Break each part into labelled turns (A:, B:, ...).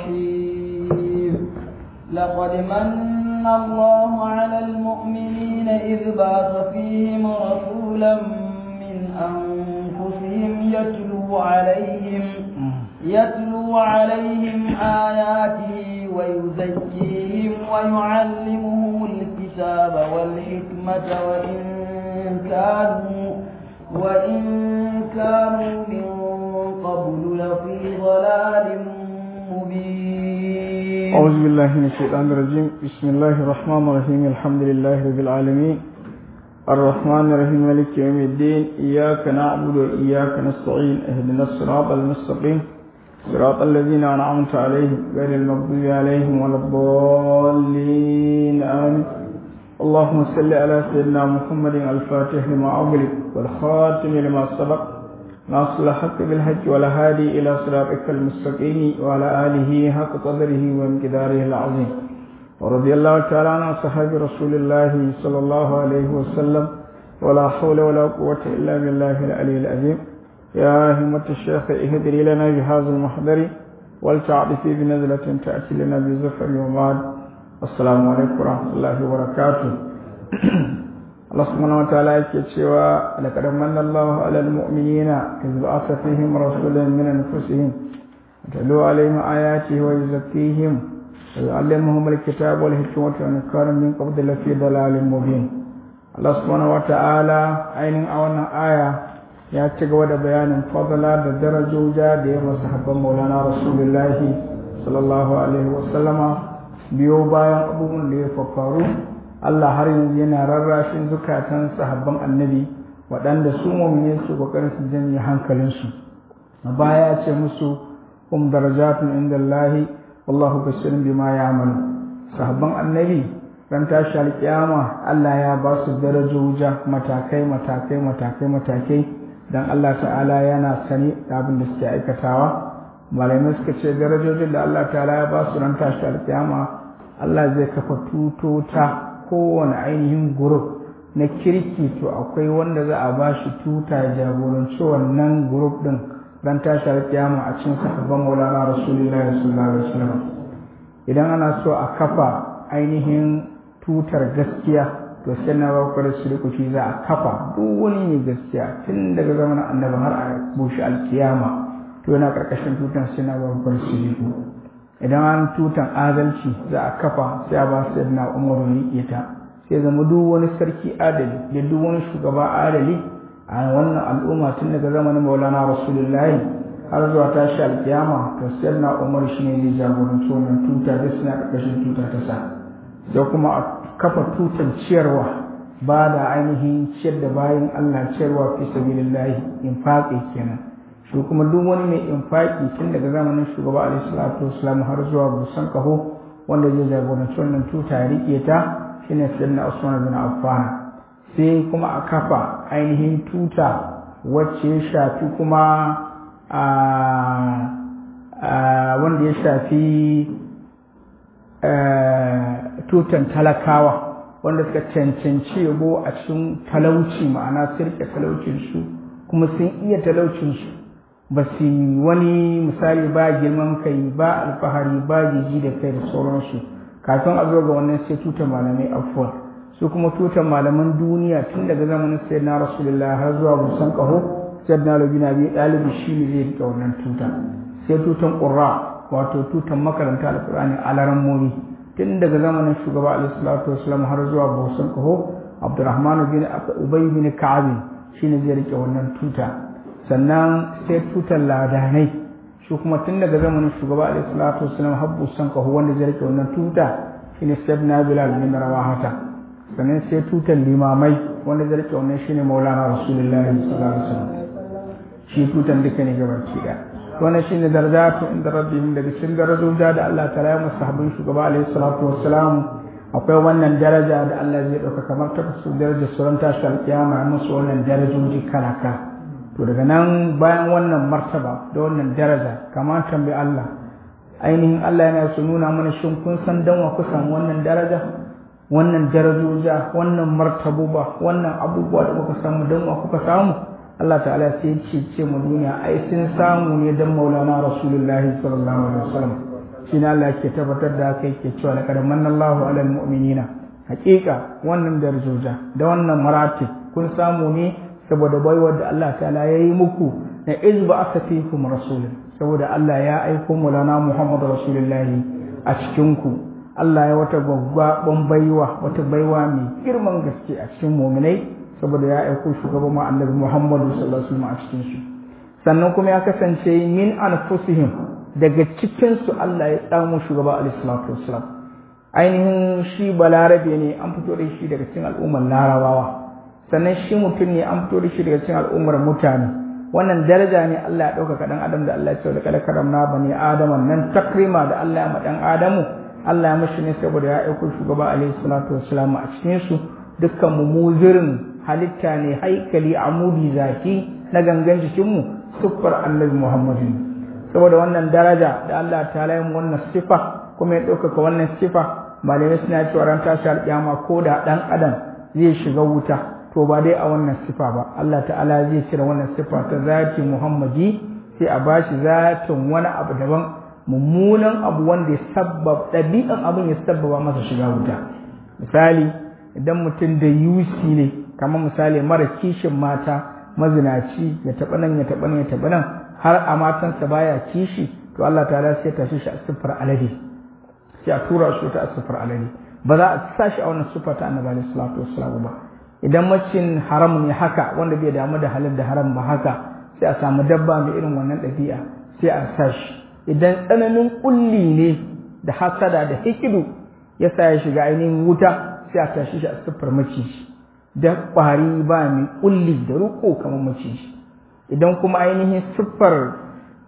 A: الرحيم لقد من الله على المؤمنين إذ بعث فيهم رسولا من أنفسهم يتلو عليهم يتلو عليهم آياته ويزكيهم ويعلمهم الكتاب والحكمة وإن كانوا وإن كانوا من قبل لفي ضلال مبين
B: أعوذ بالله من الشيطان الرجيم بسم الله الرحمن الرحيم الحمد لله رب العالمين الرحمن الرحيم مالك يوم الدين إياك نعبد وإياك نستعين اهدنا الصراط المستقيم صراط الذين أنعمت عليهم غير المغضوب عليهم ولا الضالين آمين اللهم صل على سيدنا محمد الفاتح لما أغلق والخاتم لما سبق ناصر الحق بالحج والهادي إلى صراطك المستقيم وعلى آله حق قدره وامتداره العظيم ورضي الله تعالى عن صحابة رسول الله صلى الله عليه وسلم ولا حول ولا قوة إلا بالله العلي العظيم يا همة الشيخ اهدري لنا بهذا المحضر ولتعرفي بنزلة تأتي لنا بزفر ومعد السلام عليكم ورحمة الله وبركاته Allah subhanahu wataala yake cewa laqad manna Allahu 'alal mu'minina idh ba'atha fihim rasulan min anfusihim yatlu 'alayhim ayatihi wa yuzakkihim wa yu'allimuhum al-kitaba wal hikmata wa in kanu min qabli lafi dalalin mubin Allah subhanahu wataala ainin a wannan aya ya ci gaba da bayanin fadla da darajoja da ya masu habban maulana rasulullahi sallallahu alaihi wa sallama biyo bayan abubuwan da ya faru Allah har yanzu yana rarrashin zukatan sahabban annabi waɗanda su mu'mine su kokarin su janye hankalinsu a baya ya ce musu hum darajatun indallahi wallahu basirun bima ya'malu sahabban annabi ran tashi alƙiyama Allah ya ba su darajoja matakai matakai matakai matakai dan Allah ta'ala yana sani da abin da suke aikatawa malamai suka ce darajojin da Allah ta'ala ya ba su ran tashi alƙiyama Allah zai kafa tutota kowane ainihin group na kirki to akwai wanda za a ba shi tuta ya jagoranci wannan group din ran tashar kiyama a cikin sahabban maulana rasulullahi sallallahu alaihi wasallam idan ana so a kafa ainihin tutar gaskiya to sai na ba ku da shirkuci za a kafa duk wani ne gaskiya tun daga zamanin annabi har a bushe alkiyama to yana karkashin tutan sai na ba ku da shirku idan an tutan adalci za a kafa sai a ba su na umaru riƙe ta sai zama duk wani sarki adali da duk wani shugaba adali a wannan al'umma tun daga zamanin maulana rasulullahi har zuwa tashi alkiyama to sai na umar shi ne zai jagoranci wannan tuta da suna ƙarƙashin tuta ta sa sai kuma a kafa tutan ciyarwa ba da ainihin ciyar da bayan allah ciyarwa fi sabilillahi in faƙi kenan shi kuma duk wani mai infaki tun daga zamanin shugaba alaihi salatu wasalam har zuwa busan kaho wanda zai jagoranci wannan tuta ya rike ta shine sayyidina Usman bin Affan sai kuma a kafa ainihin tuta wacce ya shafi kuma a wanda ya shafi tutan talakawa wanda suka cancanci yabo a cikin talauci ma'ana sirke talaucinsu kuma sun iya talaucinsu ba su wani misali ba girman kai ba alfahari ba jiji da kai da sauransu kafin a zo ga wannan sai tutar malamai afuwa su kuma tutar malaman duniya tun daga zamanin sai na rasulullah har zuwa busan kaho sai na rabi na biyu ɗalibi shi ne zai rika wannan tuta sai tutan ƙurra wato tutan makaranta alƙur'ani alaran momi tun daga zamanin shugaba alaihi salatu wasalam har zuwa busan kaho abdurrahman bin ubay bin ka'ab shine zai rike wannan tuta sannan sai tutar ladanai shi kuma tun daga zamanin shugaba alaihi salatu wasallam habbu san kahu wanda zai rike wannan tuta shine sayyidina bilal bin rawahata sannan sai tutar limamai wanda zai rike wannan shine maulana rasulullahi sallallahu alaihi wasallam shi tutan duka ne gaban ki da wannan shine darajatu inda rabbihim daga cikin darajoja da Allah ta raya masa sahabban shugaba alaihi salatu wasallam akwai wannan daraja da Allah zai dauka kamar ta su daraja suran tashi alkiyama musu wannan darajoji kala kala to daga nan bayan wannan martaba da wannan daraja kamar tambayi Allah ainihin Allah yana su nuna mana shin kun san dan wa ku samu wannan daraja wannan darajoja wannan martabuba wannan abubuwa da kuka samu dan wa kuka samu Allah ta'ala sai ce ce mu duniya ai sun samu ne dan Maulana Rasulullahi sallallahu alaihi wasallam shine Allah yake tabbatar da haka yake cewa laqad manallahu alal mu'minina haƙiƙa wannan darjoja da wannan maratib kun samu ne saboda baiwar da Allah ta'ala ya yi muku na izba aka fikum rasulun saboda Allah ya aiko mulana Muhammadu rasulullahi a cikinku Allah ya wata gwaggwaɓon baiwa wata baiwa mai girman gaske a cikin muminai saboda ya aiko shugaban mu annabi Muhammadu sallallahu alaihi wasallam a cikin su sannan kuma ya kasance min anfusihim daga cikin su Allah ya tsamo shugaba alaihi salatu wassalam ainihin shi balarabe ne an fito da shi daga cikin al'ummar larabawa sannan shi mutum ne an fito da shi daga cikin al'ummar mutane wannan daraja ne Allah ya ɗaukaka ɗan adam da Allah ya ce da kada karamna bani adama nan takrima da Allah ya ma ɗan adamu Allah ya mashi ne saboda ya aiko shugaba alaihi salatu wassalam a cikin su dukkan mu muzirin halitta ne haikali amudi zaki na gangan jikinmu siffar annabi Muhammadu saboda wannan daraja da Allah ta yi wannan sifa kuma ya ɗaukaka wannan sifa malamai suna cewa ran tashi alƙiyama ko da ɗan adam zai shiga wuta to ba dai a wannan sifa ba Allah ta'ala zai cire wannan sifa ta zati Muhammadi sai a bashi zatin wani abu daban mummunan abu wanda ya sabbab ɗabi'an abin ya sabbaba masa shiga wuta misali idan mutum da yusi ne kamar misali mara kishin mata mazinaci ya taɓa nan ya taɓa nan ya taɓa nan har a matansa baya kishi to Allah ta'ala sai ya tashi shi a siffar alade sai a tura shi ta a siffar alade ba za a sa shi a wannan siffa ta annabi alaihi salatu wassalam ba idan macin haram ne haka wanda bai damu da halal da haram ba haka sai a samu dabba mai irin wannan ɗabi'a sai a sa shi idan tsananin kulli ne da hasada da hikidu ya sa ya shiga ainihin wuta sai a tashi shi a siffar maciji da ƙwari ba mai kulli da ruko kamar maciji idan kuma ainihin siffar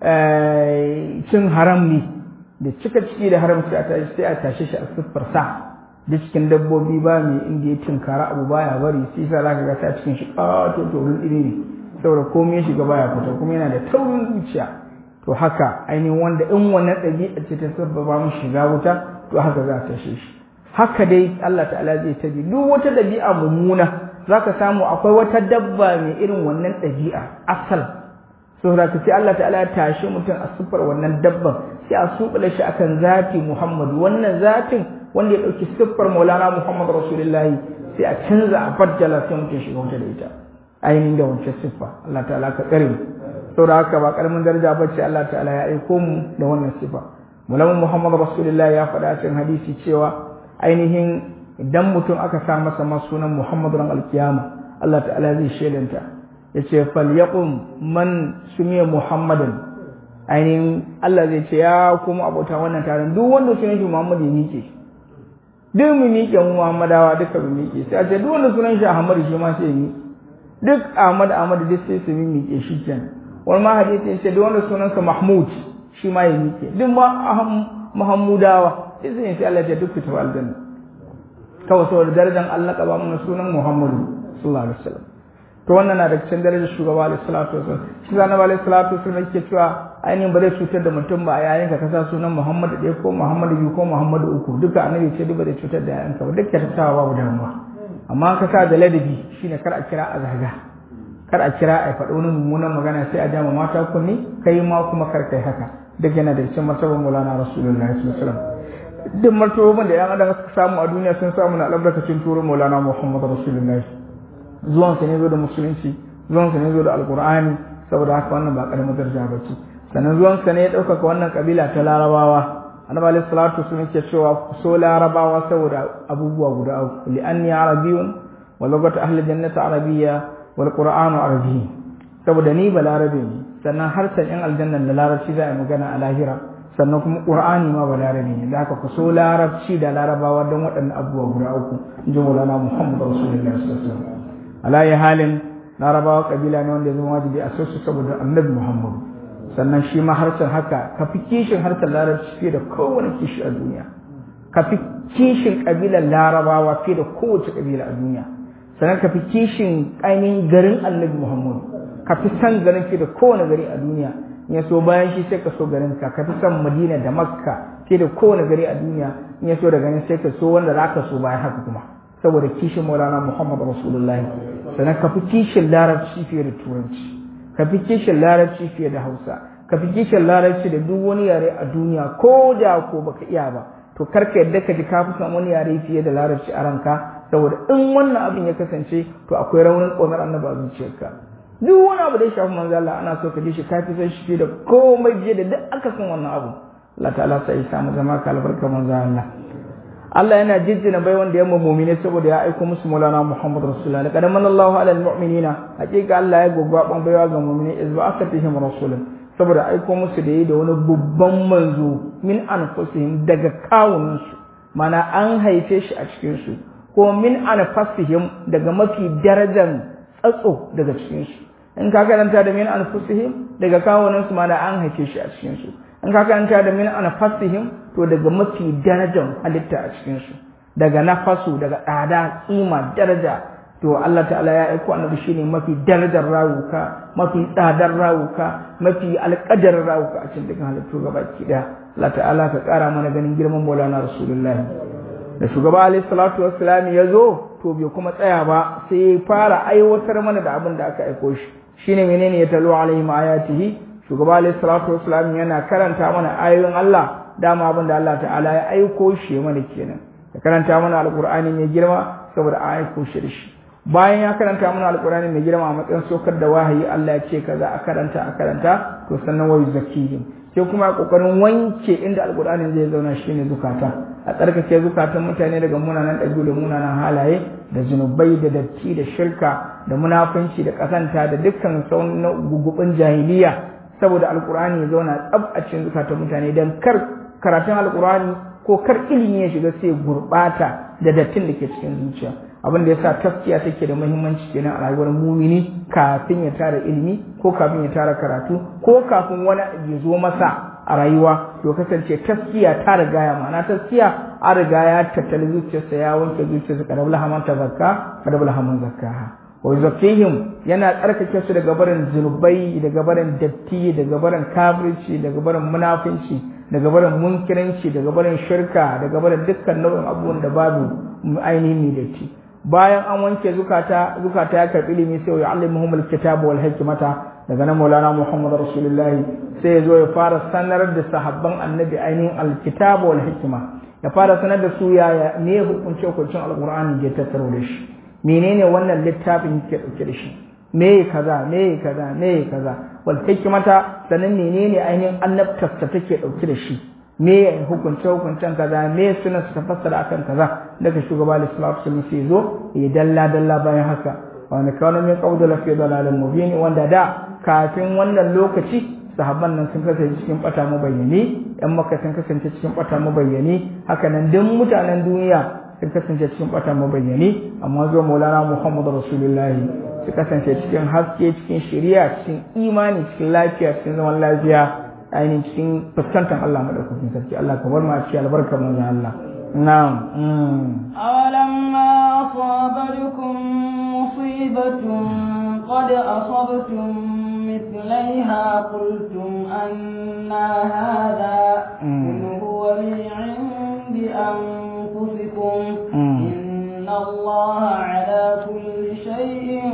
B: cin haram ne da cika ciki da haram sai a tashi shi a siffar sa da cikin dabbobi ba mai inda ya tinkara abu baya bari sai sa zaka ga ta cikin shi ƙato taurin iri ne saboda komai ya shiga baya fita kuma yana da taurin zuciya to haka ainihin wanda in wannan ɗabi'a ce ta sabbaba mu shiga wuta to haka za ta shi haka dai Allah ta'ala zai tabi duk wata ɗabi'a mummuna zaka samu akwai wata dabba mai irin wannan ɗabi'a asal saboda ka sai Allah ta'ala ya tashi mutum a sufar wannan dabban sai a subula shi akan zati Muhammadu wannan zatin wanda ya ɗauki siffar maulana Muhammad Rasulullahi sai a canza a fajjala sai mutum shiga wuta da ita ainihin da wancan siffa Allah ta'ala ka tsare mu saboda haka ba karamin daraja ba ce Allah ta'ala ya aiko mu da wannan siffa maulana Muhammad Rasulullahi ya faɗa cikin hadisi cewa ainihin idan mutum aka sa masa ma sunan Muhammad ran alkiyama Allah ta'ala zai shelanta yace falyaqum man sumiya Muhammadan ainihin Allah zai ce ya kuma abota wannan taron duk wanda sunan shi Muhammad ya miƙe duk mu miƙe mu Muhammadawa duka mu miƙe sai a ce duk wanda sunan shi Ahmad shi ma sai yi duk Ahmad Ahmad duk sai su miƙe shi kenan wani ma hadisi ya ce duk wanda sunansa Mahmud shi ma ya miƙe duk ma Muhammudawa duk sai sai Allah ya duk fita aljanna kawai saboda darajar Allah ka ba mu sunan Muhammadu sallallahu alaihi wasallam to wannan na da cikin darajar shugaba alaihi salatu wasallam shi zana alaihi salatu wasallam yake cewa ainihin ba zai cutar da mutum ba a yayin ka kasa sunan Muhammadu ɗaya ko Muhammadu biyu ko Muhammadu uku duka annabi ce duk ba zai cutar da yayanka ba duk ta sawa babu damuwa amma ka sa da ladabi shine kar a kira a zaga kar a kira a faɗi wani mummunan magana sai a jama mata kunni kai ma kuma kar kai haka duk yana da cikin martabar Maulana Rasulullahi sallallahu alaihi wasallam duk martabobin da yan adam suka samu a duniya sun samu na albarkacin turo Maulana Muhammadu Rasulullahi zuwan sa ne zo da musulunci zuwan sa ne zo da alqur'ani saboda haka wannan ba karamin daraja ba ce sannan zuwan sa ne ya ɗaukaka wannan kabila ta larabawa annabi alaihi salatu sun yake cewa ku so larabawa saboda abubuwa guda uku li anni arabiyyun wa lughatu ahli jannati arabiyya wal qur'anu arabiyyi saboda ni balarabe ne sannan harshen yan aljanna da larabci za a yi magana a lahira sannan kuma qur'ani ma balarabe ne da haka ku so larabci da larabawa don waɗannan abubuwa guda uku in ji maulana muhammad rasulullahi sallallahu alaihi wasallam alayi halin larabawa kabila ne wanda ya zama wajibi a sosu saboda annabi muhammadu sannan shi ma harshen haka ka fi kishin harshen larabci fiye da kowane kishi a duniya ka fi kishin kabilar larabawa fiye da kowace kabila a duniya sannan ka fi kishin ainihin garin annabi muhammadu ka fi san garin fiye da kowane gari a duniya in ya so bayan shi sai ka so garin ka ka fi san madina da makka fiye da kowane gari a duniya in ya so da ganin sai ka so wanda za ka so bayan haka kuma saboda kishin maulana muhammad rasulullahi sannan ka fi kishin larabci fiye da turanci ka fi kishin larabci fiye da hausa ka fi kishin larabci da duk wani yare a duniya ko da ko baka iya ba to kar ka yadda ka ji ka fi son wani yare fiye da larabci a ranka saboda in wannan abin ya kasance to akwai raunin ƙaunar annabi a zuciyarka duk wani abu da ya shafi manzo Allah ana so ka ji shi ka fi son shi fiye da komai fiye da duk aka san wannan abu Allah ta'ala sai ya samu zama ka albarka manzo Allah Allah yana jijjina bai wanda ya mu'mine saboda ya aiko musu Maulana Muhammad Rasulullah laqad manna Allahu 'alal mu'minina hakika Allah ya gogwaban baiwa ga mu'mini iz ba'atha fihim rasulan saboda aiko musu da yi da wani babban manzo min anfusihim daga kawunansu mana an haife shi a cikin su ko min anfusihim daga mafi darajar tsatso daga cikin su in ka karanta da min anfusihim daga kawunansu mana an haife shi a cikin su in ka karanta da min anfusihim to daga mafi darajar halitta a cikin su daga nafasu daga tsada kima daraja to Allah ta'ala ya aiko annabi shine mafi darajar rawuka mafi tsadar rawuka mafi alƙadar rawuka a cikin dukkan halittu gabaki daya Allah ta'ala ka ƙara mana ganin girman Maulana Rasulullah da shugaba alaihi salatu wassalam ya zo to bai kuma tsaya ba sai ya fara aiwatar mana da abin da aka aiko shi shine menene ya talo alaihim ayatihi shugaba alaihi salatu wassalam yana karanta mana ayoyin Allah dama abin da Allah ta'ala ya aiko shi mana kenan ya karanta mana alqur'ani mai girma saboda a aiko shi da shi bayan ya karanta mana alkurani mai girma a matsayin sokar da wahayi Allah ya ce kaza a karanta a karanta to sannan wayu zakihim sai kuma kokarin wanke inda alkurani zai zauna shine zukata a tsarkake zukatan mutane daga munanan ɗabi'u da munanan halaye da zunubai da datti da shirka da munafunci da kasanta da dukkan sauran gugubin jahiliya saboda alkurani ya zauna tsab a cikin zukatan mutane dan kar karatun alkurani ko kar ilimi ya shiga sai gurbata da dattin da ke cikin zuciya abin da yasa taskiya take da muhimmanci kenan a rayuwar mumini kafin ya tara ilimi ko kafin ya tara karatu ko kafin wani ya zo masa a rayuwa to kasance taskiya ta riga ya ma'ana taskiya an riga ya tattali zuciyarsa ya wanke zuciyarsa kada bula haman ta zakka kada bula haman zakka wa zakihim yana tsarkake su daga barin zunubai daga barin datti daga barin kafirci daga barin munafinci daga barin munkiranci daga barin shirka daga barin dukkan nau'in abubuwan da babu ainihin datti bayan an wanke zukata zukata ya karbi ilimi sai ya alimuhum alkitaba wal hikmata daga nan maulana muhammad rasulullahi sai ya zo ya fara sanar da sahabban annabi ainihin alkitaba wal hikma ya fara sanar da su yaya ne hukunce hukuncin alqur'ani da ya tattaro da shi menene wannan littafin yake dauke da shi me kaza me kaza me kaza wal hikmata sanan menene ainihin annabtarsa take dauke da shi me hukunce hukuncen kaza me suna su tafassara akan kaza daga shugaba da salatu sun sai zo ya dalla dalla bayan haka wanda kana min qawda la fi dalalin mubin wanda da kafin wannan lokaci sahabban nan sun kasance cikin bata mabayyani yan makka sun kasance cikin bata mabayyani haka nan duk mutanen duniya sun kasance cikin bata mabayyani amma zuwa maulana muhammad rasulullahi su kasance cikin haske cikin shari'a cikin imani cikin lafiya cikin zaman lafiya ainihin cikin fuskantar Allah madaukakin sarki Allah ka bar mu a cikin albarkar manzon Allah na'am
A: awalam ma asabakum musibatun qad asabtum mithlaiha qultum anna hadha in huwa min 'indi anfusikum inna Allah 'ala kulli shay'in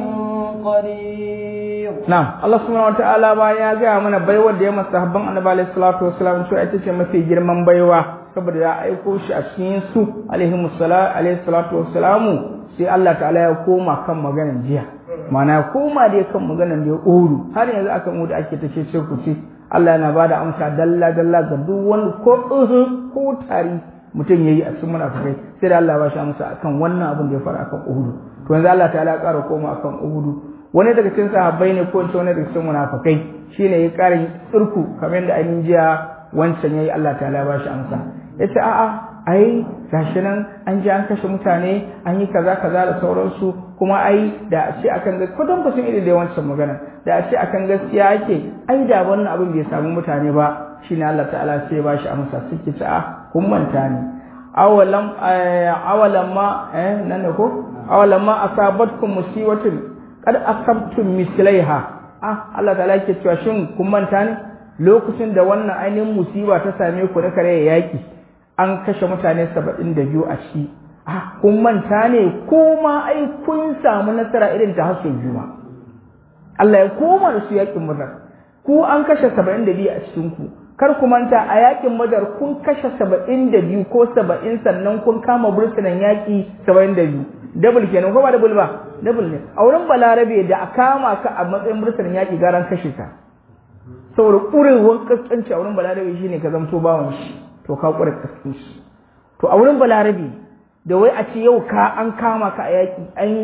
A: qadir
B: Na'am, Allah subhanahu wataala ba ya gaya mana baiwar da ya masa sahabban Annabi alaihi salatu wassalam cewa ita ce mafi girman baiwa saboda ya aiko shi a cikin su alaihi alaihi salatu wassalamu sai Allah ta'ala ya koma kan maganar jiya ma'ana ya koma da kan maganar da ya uru har yanzu aka mu da ake ta ce ku ce Allah yana bada amsa dalla dalla ga duk wani ko uhun ko tari mutum yayi a cikin munafikai sai da Allah ya bashi amsa akan wannan abin da ya faru akan Uhud to yanzu Allah ta'ala ya ƙara koma akan Uhud wani daga cikin sahabbai ne ko wani daga cikin munafikai shine ya ƙara tsirku kamar da ainihin jiya wancan yayi Allah ta'ala ba shi amsa yace a'a ai gashi nan an ji an kashe mutane an yi kaza kaza da sauransu kuma ai da a ce akan gaskiya kudin kusan iri da wancan magana da a ce akan gaskiya yake ai da wannan abin bai samu mutane ba shine Allah ta'ala sai ba shi amsa suke ce a kun manta ne awalam awalam ma eh nan ne ko awalam ma asabatkum musiwatin kad asabtum mislaiha ah Allah ta'ala yake cewa shin kun manta ne lokacin da wannan ainihin musiba ta same ku da kare yaki an kashe mutane 72 a ciki ah kun manta ne kuma ai kun samu nasara irin ta hasu juma Allah ya koma da su yakin murna ku an kashe 72 a cikin ku kar ku manta a yakin badar kun kashe 72 ko 70 sannan kun kama bursunan yaki 72 double kenan ko ba double ba double ne a wurin balarabe da a kama ka a matsayin bursunan yaki garan kashe ka saboda ƙurewar kaskanci a wurin balarabe shine ka zamto bawan shi to ka ƙure kaskanci to a wurin balarabe da wai a ce yau ka an kama ka a yaƙi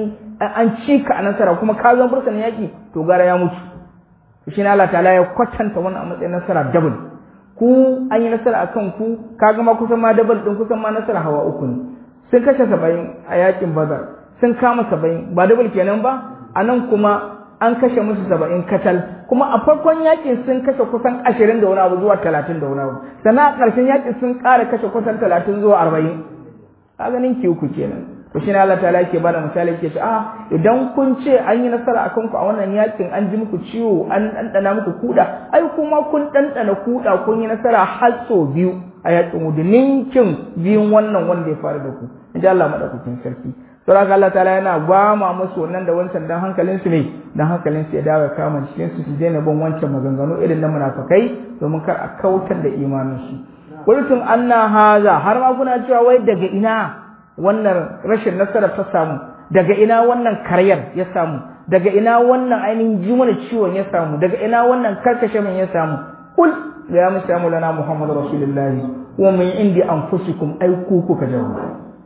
B: an ci ka a nasara kuma ka zama burkan yaƙi to gara ya mutu shi ne Allah ta'ala ya kwatanta wannan a matsayin nasara double ku an yi nasara a kan ku ka gama kusan ma double din kusan ma nasara hawa uku ne sun kashe saba'in a yaƙin bazar sun kama saba'in ba double kenan ba a nan kuma an kashe musu saba'in katal kuma a farkon yakin sun kashe kusan ashirin da wani abu zuwa talatin da wani abu sannan a ƙarshen yakin sun ƙara kashe kusan talatin zuwa arba'in a ganin ki uku kenan to shi ne Allah ta'ala yake bada misali yake ce a idan kun ce an yi nasara a kanku a wannan yakin an ji muku ciwo an ɗanɗana muku kuɗa ai kuma kun ɗanɗana kuɗa kun yi nasara har sau biyu a yakin wudu ninkin biyun wannan wanda ya faru da ku in ji Allah maɗaukakin sarki saboda Allah ta'ala yana gwama musu wannan da wancan dan hankalin su ne dan hankalin su ya dawo kama cikin su su daina bin wancan maganganu irin na munafikai domin kar a kautar da imanin su qultum anna haza har ma kuna cewa wai daga ina wannan rashin nasara ta samu daga ina wannan karyar ya samu daga ina wannan ainihin jimana ciwon ya samu daga ina wannan karkashe min ya samu kul ya musamu lana muhammadu rasulullahi wa min indi anfusikum ai ku kuka jawo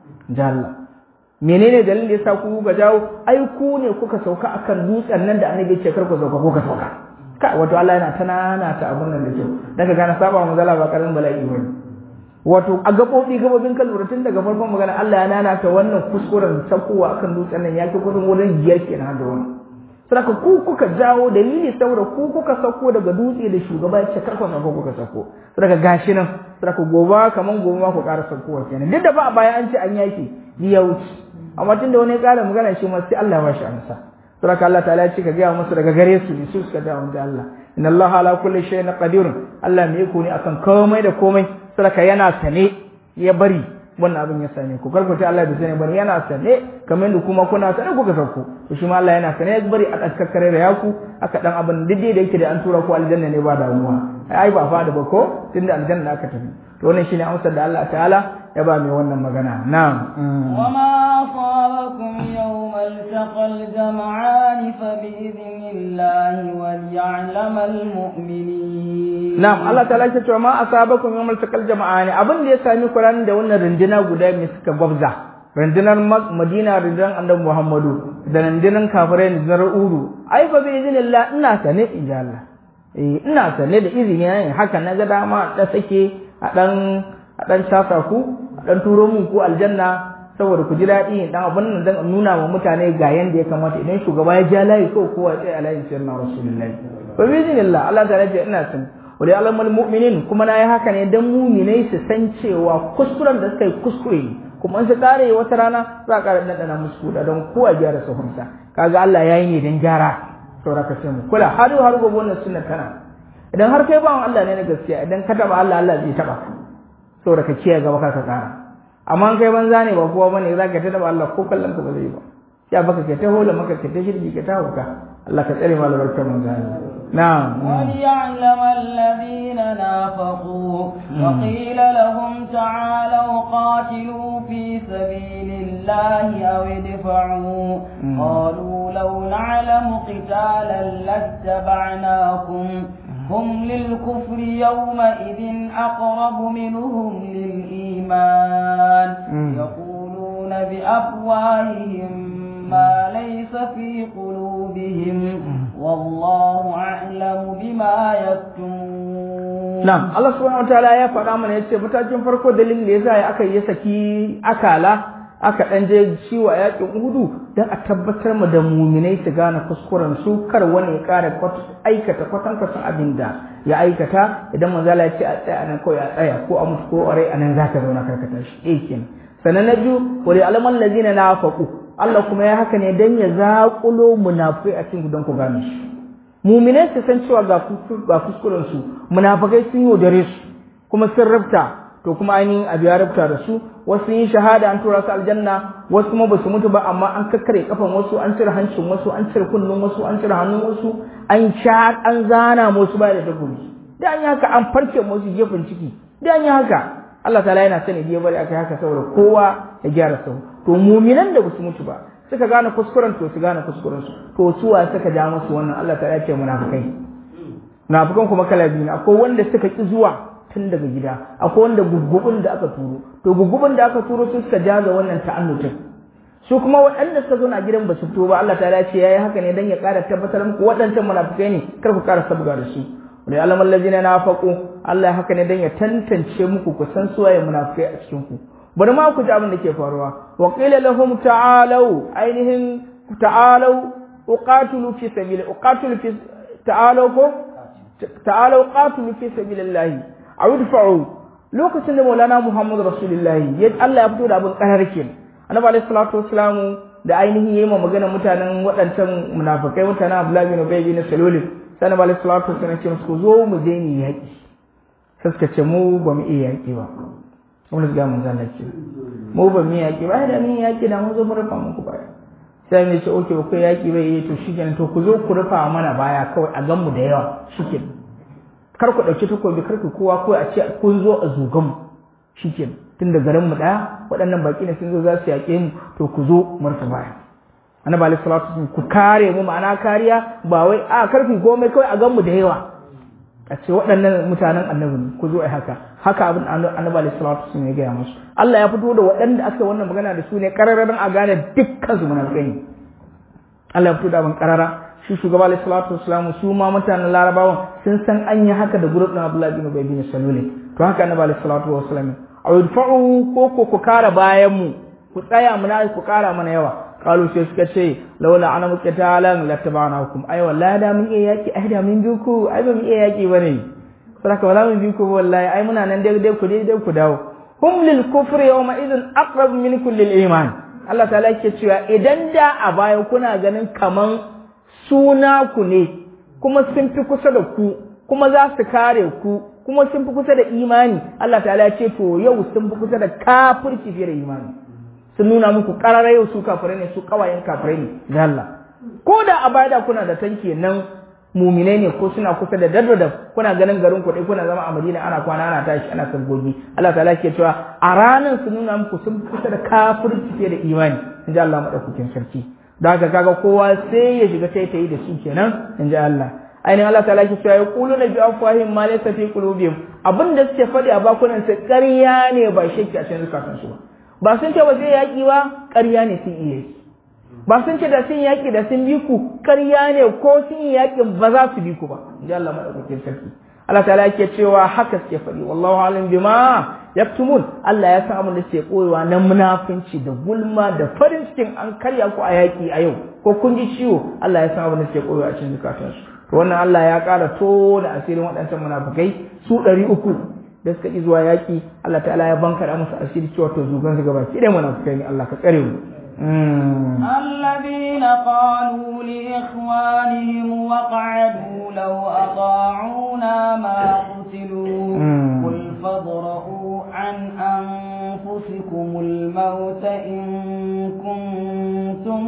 B: jalla menene dalilin da yasa ku ga jawo ai ku ne kuka sauka akan dutsen nan da annabi ce karku sauka kuka sauka ka wato Allah yana tanana ta abun nan da kyau daga gana saba mu zala ba karin bala'i bane wato a gabobi gabobin kan lura tun daga farkon magana Allah ya nana ta wannan kuskuren saukowa akan dutsen nan yake kusan wurin biyar kenan da wani saboda ku kuka jawo dalili saboda ku kuka sauko daga dutse da shugaba ya ce karku sauko kuka sauko saboda gashi nan saboda goba kaman gobe ma ku ƙara saukowa kenan duk da ba a baya an ce an yaki ya wuce amma tun da wani ya ƙara magana shi ma sai Allah ba shi amsa saboda Allah ta'ala ya ce ka gaya musu daga gare su ne su suka dawo da Allah inna Allah ala kulli shay'in qadir Allah mai iko ne akan komai da komai saboda yana sane ya bari wannan abin ya same ku karku ta Allah bai sani bari yana sane kamar da kuma kuna sane kuka sauko to shi ma Allah yana sane ya bari a kaskare da yaku aka dan abin didde da yake da an tura ku aljanna ne ba damuwa ai ba fa da ba ko tunda aljanna aka tafi to wannan shine amsar da Allah ta'ala ya ba mai wannan magana na'am
A: وما أصابكم يوم التقى الجمعان فبإذن الله وليعلم المؤمنين
B: na'am Allah ta'ala ya ce ma asabakum yawmal taqal jama'ani abin da ya sami Qur'ani da wannan runduna guda mai suka gwabza rundunar Madina rundunar Annabi Muhammadu da rundunar kafirai rundunar Udu ai fa bi idinillah ina sane in Allah eh ina sane da izini ne haka na ga dama da sake a dan a dan shafa ku a dan turo mun ku aljanna saboda ku ji daɗi dan abin nan dan nuna wa mutane ga yanda ya kamata idan shugaba ya ja layi ko kowa sai a layin sirna rasulullahi fa bi idinillah Allah ta'ala ya ina sane wani alamul mu'minin kuma na yi haka ne don muminai su san cewa kuskuren da suka yi kuskure ne kuma in su kare wata rana za a kara ɗanɗana musu kuɗa don kowa gyara sahunsa kaga Allah ya yi ne don gyara saboda ka sai mu kula har har gobe wannan sunna tana idan har kai bawan Allah ne na gaskiya idan ka taba Allah Allah zai taba ka saboda ka kiyaye gaba ka tsara amma kai banza ne ba kowa bane za ka taba Allah ko kallon ka ba zai ba ya baka ke ta hola maka ke ta shirgi ke ta hauka Allah ka tsare mal barkar manzo نعم
A: وليعلم الذين نافقوا وقيل لهم تعالوا قاتلوا في سبيل الله أو ادفعوا قالوا لو نعلم قتالا لاتبعناكم هم للكفر يومئذ أقرب منهم للإيمان يقولون بأفواههم ما ليس في قلوبهم والله أعلم بما يكتمون
B: نعم الله سبحانه وتعالى ya faɗa mana yace matakin farko dalilin da yasa aka yi saki akala aka dan je ciwo a yakin Uhudu dan a tabbatar mu da muminai su gane kuskuren su kar wani ya kare aikata kwatan kwatan abin da ya aikata idan manzo Allah ya ce a tsaya nan ko ya tsaya ko a mutu ko rai anan zaka zauna karkata shi eh kenan sannan na biyu wali alaman lazina nafaqu Allah kuma ya haka ne dan ya zaƙulo munafikai a cikin don ku gane shi mu'minai su san cewa ga ga kuskuren su munafikai sun yi dare su kuma sun rabta to kuma ainihin abu ya rubuta da su wasu yin shahada an tura su aljanna wasu kuma basu mutu ba amma an kakkare kafan wasu an cire hancin wasu an cire kunnun wasu an cire hannun wasu an sha an zana musu ba da takobi da an yi haka an farke musu gefen ciki da an yi haka Allah ta'ala yana sani da ya bari aka haka saboda kowa ya gyara sau to muminan da basu mutu ba suka gane kuskuren to su gane kuskuren su to su wa suka ja musu wannan Allah ta'ala ya ce munafikai munafikan kuma kala biyu akwai wanda suka ki zuwa tun daga gida akwai wanda guggubin da aka turo to guggubin da aka turo su suka jaza wannan ta'annutin su kuma waɗanda suka zo na gidan ba su fito ba Allah ta'ala ce yayi haka ne dan ya ƙara tabbatar muku waɗancan munafikai ne kar ku ƙara sabga da su wani alamal ladina nafaqu Allah haka ne dan ya tantance muku ku san su waye munafikai a cikin ku bari ma ku ji abin da ke faruwa wa qila lahum ta'alu ainihin ta'alu uqatilu fi sabili uqatilu fi ta'alu ko ta'alu qatilu fi sabilillahi aw idfa'u lokacin da Maulana Muhammad Rasulullahi ya Allah ya fito da abin karar kenan Annabi alaihi salatu wassalamu da ainihin yayi magana mutanen waɗancan munafikai mutanen Abdullah bin Ubay bin Salul sai Annabi alaihi salatu wasallam ce musu zo mu je ni yaki sai suka ce mu ba mu iya yaki ba kuma ga mun zan ce mu ba mu iya yaki ba da mun yaki da mun zo mu rufa muku baya sai ne ce oke ko yaki bai yi to shikenan to ku zo ku rufa mana baya kawai a gan mu da yawa shikenan kar ku dauki takobi kar ku kowa kawai a ce kun zo a zugan mu shikenan tun da garin mu daya waɗannan baki ne sun zo za su yaƙe mu to ku zo mu rufa baya annabi alaihi salatu ku kare mu ma'ana kariya ba wai a karfi komai kawai a gan mu da yawa a ce waɗannan mutanen annabi ne ku zo ai haka haka abin annabi alaihi salatu sun ya gaya musu Allah ya fito da waɗanda aka wannan magana da su ne kararran a gane dukkan su munafikai Allah ya fito da abin karara shi shugaba alaihi salatu wasalam su ma mutanen larabawan sun san an yi haka da gurbin Abdullah bin Ubay bin Salul to haka annabi alaihi salatu wasalam a yudfa'u ko ko ku kara bayan mu ku tsaya muna ku kara mana yawa qalu sai suka ce laula ana muke talan lattabanakum ai wallahi da mun iya yaki ai da mun bi ku ai ba mun iya yaki bane saboda wala mun bi ku wallahi ai muna nan dai dai ku dai dai ku dawo hum lil kufri yawma idhin aqrab minkum lil iman Allah ta'ala yake cewa idan da a baya kuna ganin kaman suna ku ne kuma sun fi kusa da ku kuma za su kare ku kuma sun fi kusa da imani Allah ta'ala ya ce to yau sun fi kusa da kafirci fiye da imani sun nuna muku karara yau su kafirai ne su kawayen kafirai ne ga Allah ko da a baya da kuna da tanke nan muminai ne ko suna kusa da dadda kuna ganin garin ku dai kuna zama a Madina ana kwana ana tashi ana sabgogi Allah ta'ala ke cewa a ranar su nuna muku sun fi kusa da kafirci fiye da imani inji Allah madaukakin sarki da haka kaga kowa sai ya shiga taitayi da su kenan inji Allah ainihin Allah ta'ala ke cewa ya kulu na bi afwahim ma laysa fi qulubihim abin da suke faɗi a bakunan su ƙarya ne ba shakki a cikin zukatan su ba ba sun ce ba zai yaƙi ba ƙarya ne sun iya yi ba sun ce da sun yaƙi da sun bi ku ƙarya ne ko sun yi yaƙin ba za su bi ku ba inji Allah madaukakin sarki Allah ta'ala yake cewa haka suke faɗi wallahu alim bima yaktumun Allah ya san abin da suke koyewa na munafunci da gulma da farin cikin an karya ku a yaƙi a yau ko kun ji ciwo Allah ya san abin da suke koyewa a cikin zukatansu to wannan Allah ya ƙara tona asirin waɗancan munafukai su ɗari uku da suka ƙi zuwa yaƙi Allah ta'ala ya bankara musu asiri cewa to zugan su gaba ki dai munafukai ne Allah ka tsare mu
A: الذين قالوا لإخوانهم وقعدوا لو أطاعونا ما قتلوا قل فاضرؤوا عن أنفسكم الموت إن كنتم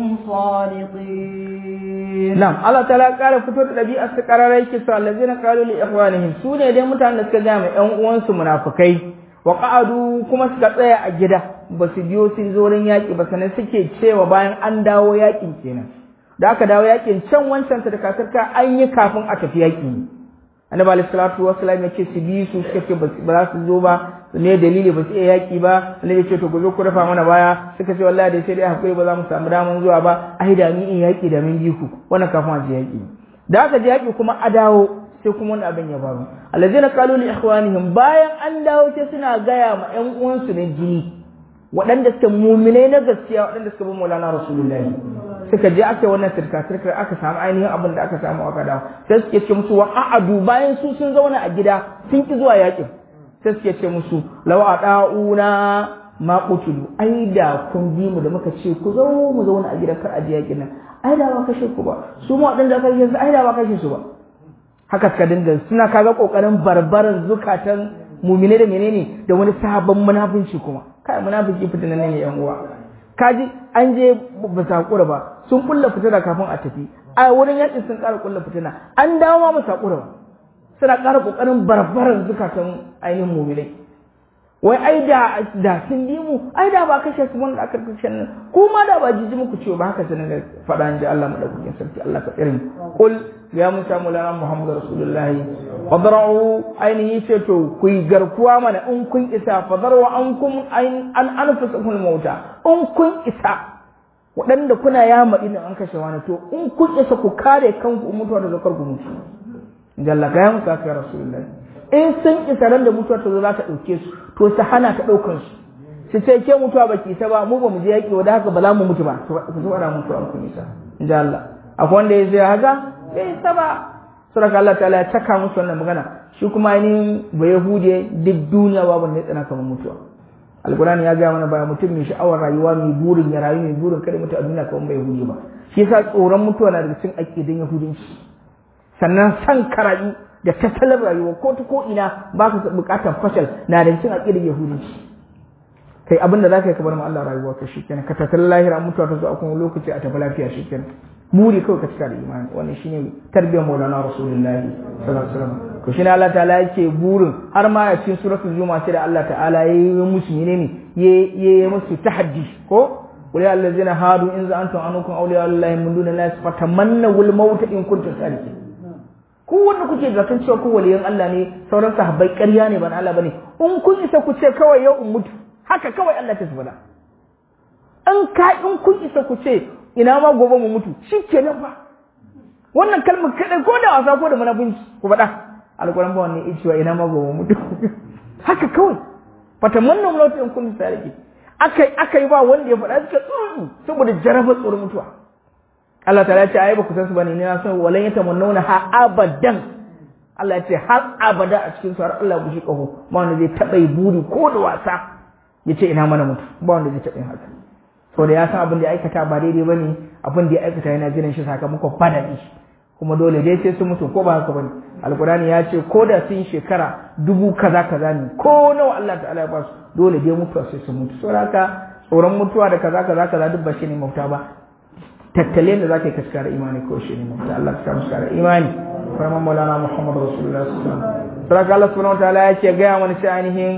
A: صادقين
B: نعم الله تعالى قال فتور النبي أستقرار كسر الذين قالوا لإخوانهم سوني دي متان نسكجام أن أنسوا منافقين وقعدوا كما سكتايا أجدا بس biyo sun zo ran yaƙi ba sanan suke cewa bayan an dawo yaƙin kenan da aka dawo yaƙin can wancan ta da kasarka an yi kafin a tafi yaƙi annabi alaihi salatu wassalam ya ce su bi su suka ce ba za su zo ba ne dalili ba su iya yaƙi ba annabi ce to ku zo ku rufa mana baya suka ce wallahi dai sai dai hakuri ba za mu samu daman zuwa ba ai da ni in yaƙi da mun bi ku wannan kafin a je yaƙi da aka je yaƙi kuma a dawo sai kuma wani abin ya faru allazina qalu li ikhwanihim bayan an dawo sai suna gaya ma ƴan uwansu na jini waɗanda suke muminai na gaskiya waɗanda suka bi maulana rasulullahi suka je aka wannan sirka sirkar aka samu ainihin abin da aka samu aka dawo sai suke ce musu wa a'adu bayan su sun zauna a gida sun ki zuwa yakin sai suke ce musu law da'una ma qutilu ai da kun bi mu da muka ce ku zo mu zauna a gida kar a je yakin nan ai da ba kashe ku ba su ma waɗanda aka kashe su ai da ba kashe su ba haka suka dinga suna kaga kokarin barbaran zukatan mumine da menene da wani sabon munafunci kuma kai munafiki fitina ne yan uwa kaji an je ba sa hakura ba sun kulla fitina kafin a tafi a wurin yaƙi sun ƙara kulla fitina an dawo ma ba sa hakura ba suna ƙara ƙoƙarin barbaran zukatan ainihin muminai wai ai da da sun bi mu ai da ba kashe su wanda aka kashe nan kuma da ba jiji muku ciwo ba haka sanin da faɗa in ji Allah madaukakin sarki Allah ka tsare mu kul ya musa mulana muhammadu rasulullahi fadra'u ainihi ce to ku yi garkuwa mana in kun isa fadarwa an kun an anfusakum mauta in kun isa waɗanda kuna ya maɗi an kashe wani to in kun isa ku kare kanku mutuwa da zakar ku mutu jalla ka ya musa kai rasulullahi in sun isa ran da mutuwa ta zo za ta ɗauke su to su hana ta ɗaukan su su ce ke mutuwa ba ki ta ba mu ba mu je yaƙi da haka ba za mu mutu ba ku zo ana mutuwa kun isa in Allah akwai wanda ya zai haka bai isa ba suraka Allah ta'ala ya caka musu wannan magana shi kuma ainihin ba yahudiya duk duniya babu ne tsana kamar mutuwa alkurani ya gaya mana baya mutum mai sha'awar rayuwa mai burin ya rayu mai burin kada mutu a duniya kamar ba yahudi ba shi yasa tsoron mutuwa na daga cikin aƙidin yahudinci sannan san karayu da tattalin rayuwa ko ta ko ina ba ka bukatar fashal na da cikin aƙidin yahudinci kai abin da za ka yi kabar ma Allah rayuwa ka shi kenan ka tattalin lahira mutuwa ta zo a kuma lokaci a tafi lafiya shi kenan buri kawai ka cika da imani wannan shine tarbiyyar maulana rasulullahi sallallahu alaihi wasallam to shine Allah ta'ala yake burin har ma a cikin suratul juma sai da Allah ta'ala yayi musu menene yayi musu tahaddi ko qul ya allazina hadu in za'antum anukum awliya lillahi min duni nas fatamannawul maut in kuntum sadiqin ku wanda kuke zaton cewa ku waliyan Allah ne sauran sahabbai ƙarya ne ban Allah bane in kun isa ku ce kawai yau in mutu haka kawai Allah ta subhana in ka in kun isa ku ce ina ma gobe mu mutu shikenan fa wannan kalmar kada ko da wasa ko da munafunci ku faɗa alƙur'an ba wannan cewa ina ma gobe mu mutu haka kawai fatamannu mautu in kun sarki akai akai ba wanda ya faɗa suka tsuru saboda jarabar tsoron mutuwa Allah ta ce ai ba ku san su bane ni na san walan yatamannuna ha abadan Allah ya ce har abada a cikin su har Allah gushi kaho ba wanda zai taɓa yi buri ko da wasa ya ce ina mana mutu ba wanda zai taɓa yin haka saboda ya san abin da ya aikata ba daidai bane abin da ya aikata yana jiran shi sakamakon fadadi kuma dole dai sai su mutu ko ba haka bane alkurani ya ce ko da sun shekara dubu kaza kaza ne ko nawa Allah ta'ala ya ba su dole dai mutuwa sai su mutu saboda haka tsoron mutuwa da kaza kaza kaza duk ba shi ne mafita ba tattale da zaka yi ka cika da imani ko shi ne mafita Allah ka samu cika da imani kuma maulana Muhammad Rasulullah sallallahu alaihi wasallam saboda Allah subhanahu wataala ya ce ga mana shi ainihin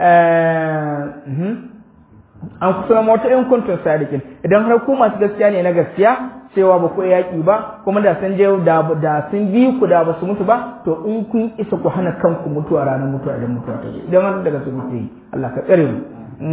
B: an kusa mota in kuntun sadikin idan har ku masu gaskiya ne na gaskiya cewa ba ku yaƙi ba kuma da sun je da da sun bi ku da ba su mutu ba to in kun isa ku hana kanku mutuwa ranar mutuwa idan mutuwa ta zo idan har daga su mutu yi Allah ka tsare mu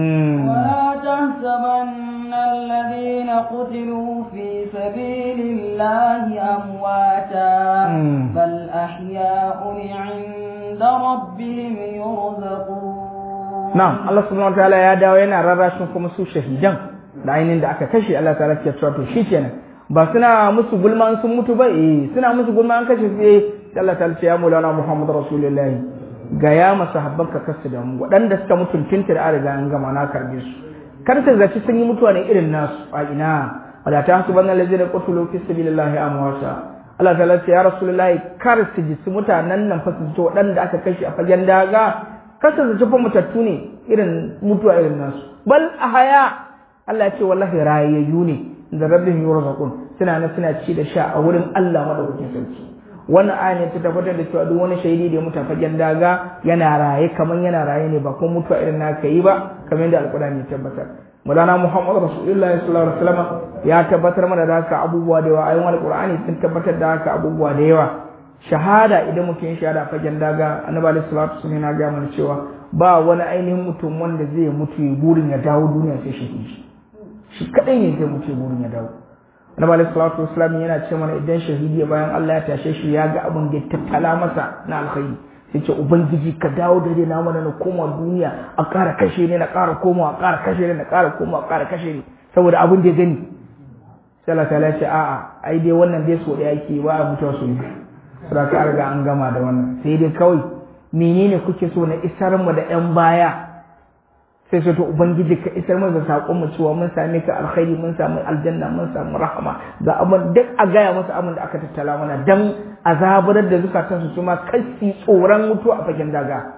A: ولا تحسبن الذين قتلوا في سبيل الله أمواتا بل أحياء عند ربهم يرزقون
B: Na'am, Allah subhanahu wataala ya dawo yana rarrashin kuma su shahidan da ainihin da aka kashe Allah ta'ala ke cewa to shikenan ba suna musu gulma sun mutu ba eh suna musu gulma an kashe su eh Allah ta'ala ce ya mulana Muhammad Rasulullahi ga ya masahabban ka kasu da mu waɗanda suka mutuntunta da riga an gama na karbe su kar ta zaci sun yi mutuwa ne irin nasu a ina wala ta hasu banna lazina qutulu fi sabilillahi amwata Allah ta'ala ce ya Rasulullahi kar su ji su mutanen nan fa su waɗanda aka kashe a fagen daga kasa da fa matattu ne irin mutuwa irin nasu bal ahaya Allah ya ce wallahi rayayyu ne da rabbihim yurzaqun suna na suna ci da sha a wurin Allah madaukakin sarki wannan aya ne ta tabbatar da cewa duk wani shahidi da ya mutu fagen daga yana raye kaman yana raye ne ba kuma mutuwa irin naka yi ba kamar yadda alkurani ya tabbatar Mulana Muhammad Rasulullahi sallallahu alaihi wasallam ya tabbatar mana da haka abubuwa da yawa ayoyin alkurani sun tabbatar da haka abubuwa da yawa shahada idan mutum ya shahada fagen daga annabi alaihi salatu wasallam yana ga mana cewa ba wani ainihin mutum wanda zai mutu ya burin ya dawo duniya sai shahidi shi kadai ne zai mutu ya burin ya dawo annabi alaihi salatu wasallam yana ce mana idan shahidi bayan Allah ya tashe shi ya ga abin da ya tattala masa na alkhairi sai ce ubangiji ka dawo da na mana na koma duniya a ƙara kashe ne na ƙara koma a ƙara kashe ne na ƙara koma a ƙara kashe ne saboda abin da ya gani sai Allah ta ce a'a ai dai wannan dai so da yake ba a mutuwa su ne saboda ka riga an gama da wannan sai dai kawai menene kuke so na isar mu da yan baya sai sai to ubangiji ka isar mu da sakon mu cewa mun same ka alkhairi mun samu aljanna mun samu rahama ga abin duk a gaya masa abin da aka tattala mana dan azabar da zukatan su kuma kasi tsoron mutuwa a fagen daga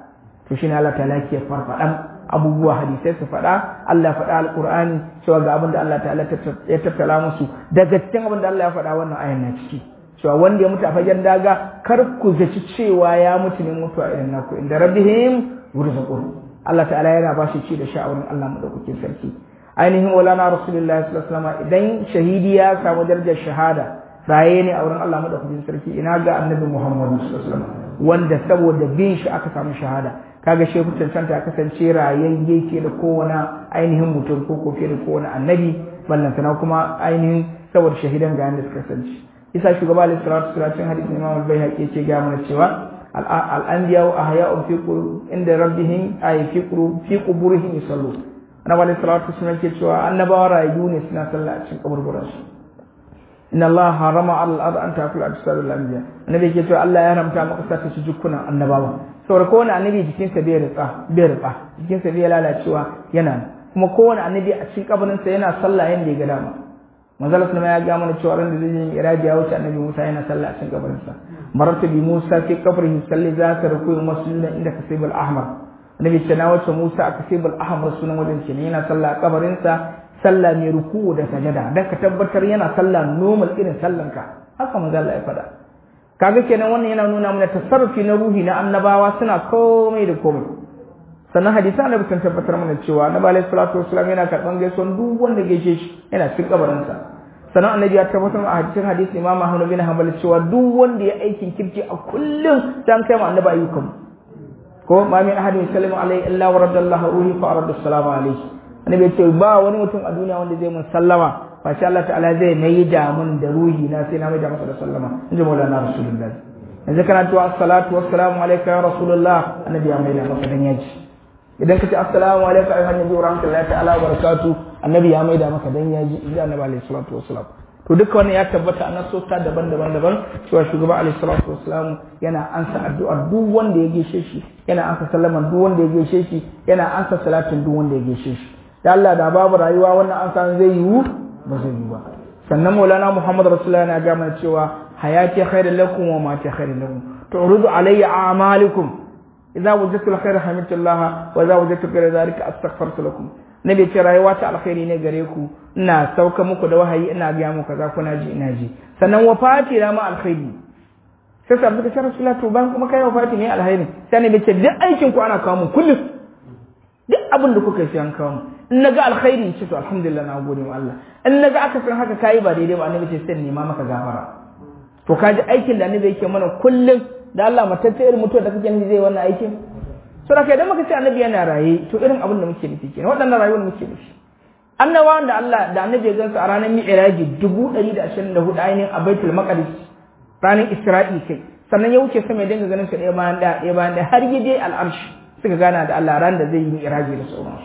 B: to shine Allah ta'ala ke farfadan abubuwa hadisai su faɗa Allah faɗa alqur'ani cewa ga abin da Allah ta'ala ya tattala musu daga cikin abin da Allah ya faɗa wannan ayan na ciki cewa wanda ya mutu a fagen daga kar ku zaci cewa ya mutu ne mutuwa irin naku inda rabbihim wurzaqun Allah ta'ala yana ba shi ci da sha'awar Allah madaukakin sarki ainihin walana rasulullahi sallallahu alaihi wasallam idan shahidi ya samu darajar shahada raye ne a wurin Allah madaukakin sarki ina ga annabi Muhammadu sallallahu alaihi wasallam wanda saboda bin shi aka samu shahada kaga shehu cancanta ya kasance rayayye ke da kowane ainihin mutum ko ko fiye da kowane annabi ballantana kuma ainihin saboda shahidan ga yanda suka kasance isa shugaba alaihi salatu wasallam hadisin imam al-baihaqi yake ga mana cewa al-anbiya wa ahya'u fi inda rabbihim ay fi fi quburihim yusallu annabi alaihi salatu wasallam yake cewa annabawa rayu ne suna sallah a cikin kaburburan su inna Allah harama ala al-ard an ta'kula ajsadul anbiya annabi yake cewa Allah ya haramta maka sa ta ci jukkunan annabawa saboda kowane annabi jikinsa bai ritsa bai ritsa jikinsa bai lalacewa yana kuma kowane annabi a cikin kabarinsa yana sallah yanda ya ga dama manzala sallama ya ga mana cewa ran da zai yi iradi ya wuce annabi Musa yana sallah a cikin kabarinsa mararta bi Musa fi qabrihi salli za ta ruku masjudan inda kasibul ahmar annabi ce na wuce Musa a kasibul ahmar sunan wajen ce yana sallah a kabarinsa sallah mai ruku da sajada dan ka tabbatar yana sallah normal irin sallanka haka manzala ya faɗa kaga kenan wannan yana nuna mana tasarrufi na ruhi na annabawa suna komai da komai sannan hadisi annabi sun tabbatar mana cewa annabi alaihi salatu wasallam yana karban gaisuwan duk wanda gaishe shi yana cikin kabarinsa sannan annabi ya tabbatar a hadisin hadisi imam ahmad bin hanbal cewa duk wanda ya aikin kirki a kullum dan kai ma annabi ayyukan ko ma min ahadin sallallahu alaihi illa wa radallahu ruhi fa arada assalamu alaihi annabi ya ce ba wani mutum a duniya wanda zai mun sallama Masha Allah ta'ala zai mai da mun da ruhi na sai na mai da masa da sallama in ji maulana rasulullahi yanzu kana cewa assalatu wassalamu alayka ya rasulullah annabi ya mai da masa dan yaji idan ka ce assalamu alayka ayyuhan nabi wa rahmatullahi ta'ala wa barakatuh annabi ya mai da maka dan yaji in ji annabi alayhi salatu wassalam to duka wannan ya tabbata a nasosa daban-daban daban cewa shugaba alayhi salatu wassalam yana ansa addu'ar duk wanda ya gaishe shi yana ansa sallaman duk wanda ya gaishe shi yana ansa salatin duk wanda ya gaishe shi da Allah da babu rayuwa wannan an san zai yiwu ba zai yi ba sannan maulana muhammad rasulullah yana ga mana cewa hayati khairul lakum wa mati khairul lakum tu'ridu alayya a'malikum idza wajadtu al-khayra hamidullah wa idza wajadtu ghayra dhalika astaghfartu lakum nabi ce rayuwa ta alkhairi ne gare ku ina sauka muku da wahayi ina ga muku kaza kuna ji ina ji sannan wafati na ma alkhairi sai sa suka ce rasulullah to ban kuma kai wafati ne alkhairi sai nabi ce duk aikin ku ana kawo mu kullum duk abin da kuka yi sai an kawo mu in na ga alkhairi in ce to alhamdulillah na gode wa Allah in na ga aka san haka kayi ba daidai ba annabi ce sai nema maka gafara to kaji aikin da annabi yake mana kullum da Allah matacce irin mutuwa da kake nufi zai wannan aikin so da kai idan muka ce annabi yana raye to irin abin da muke nufi kenan waɗannan rayuwar muke nufi annabawan da Allah da annabi ya gansu a ranar mi'raji dubu ɗari da ashirin da hudu ainihin a baitul maqdis ranar isra'i kai sannan ya wuce sama ya dinga ganin su ɗaya bayan ɗaya ɗaya bayan ɗaya har ya je al'arshi suka gana da Allah ran da zai yi mi'raji da sauransu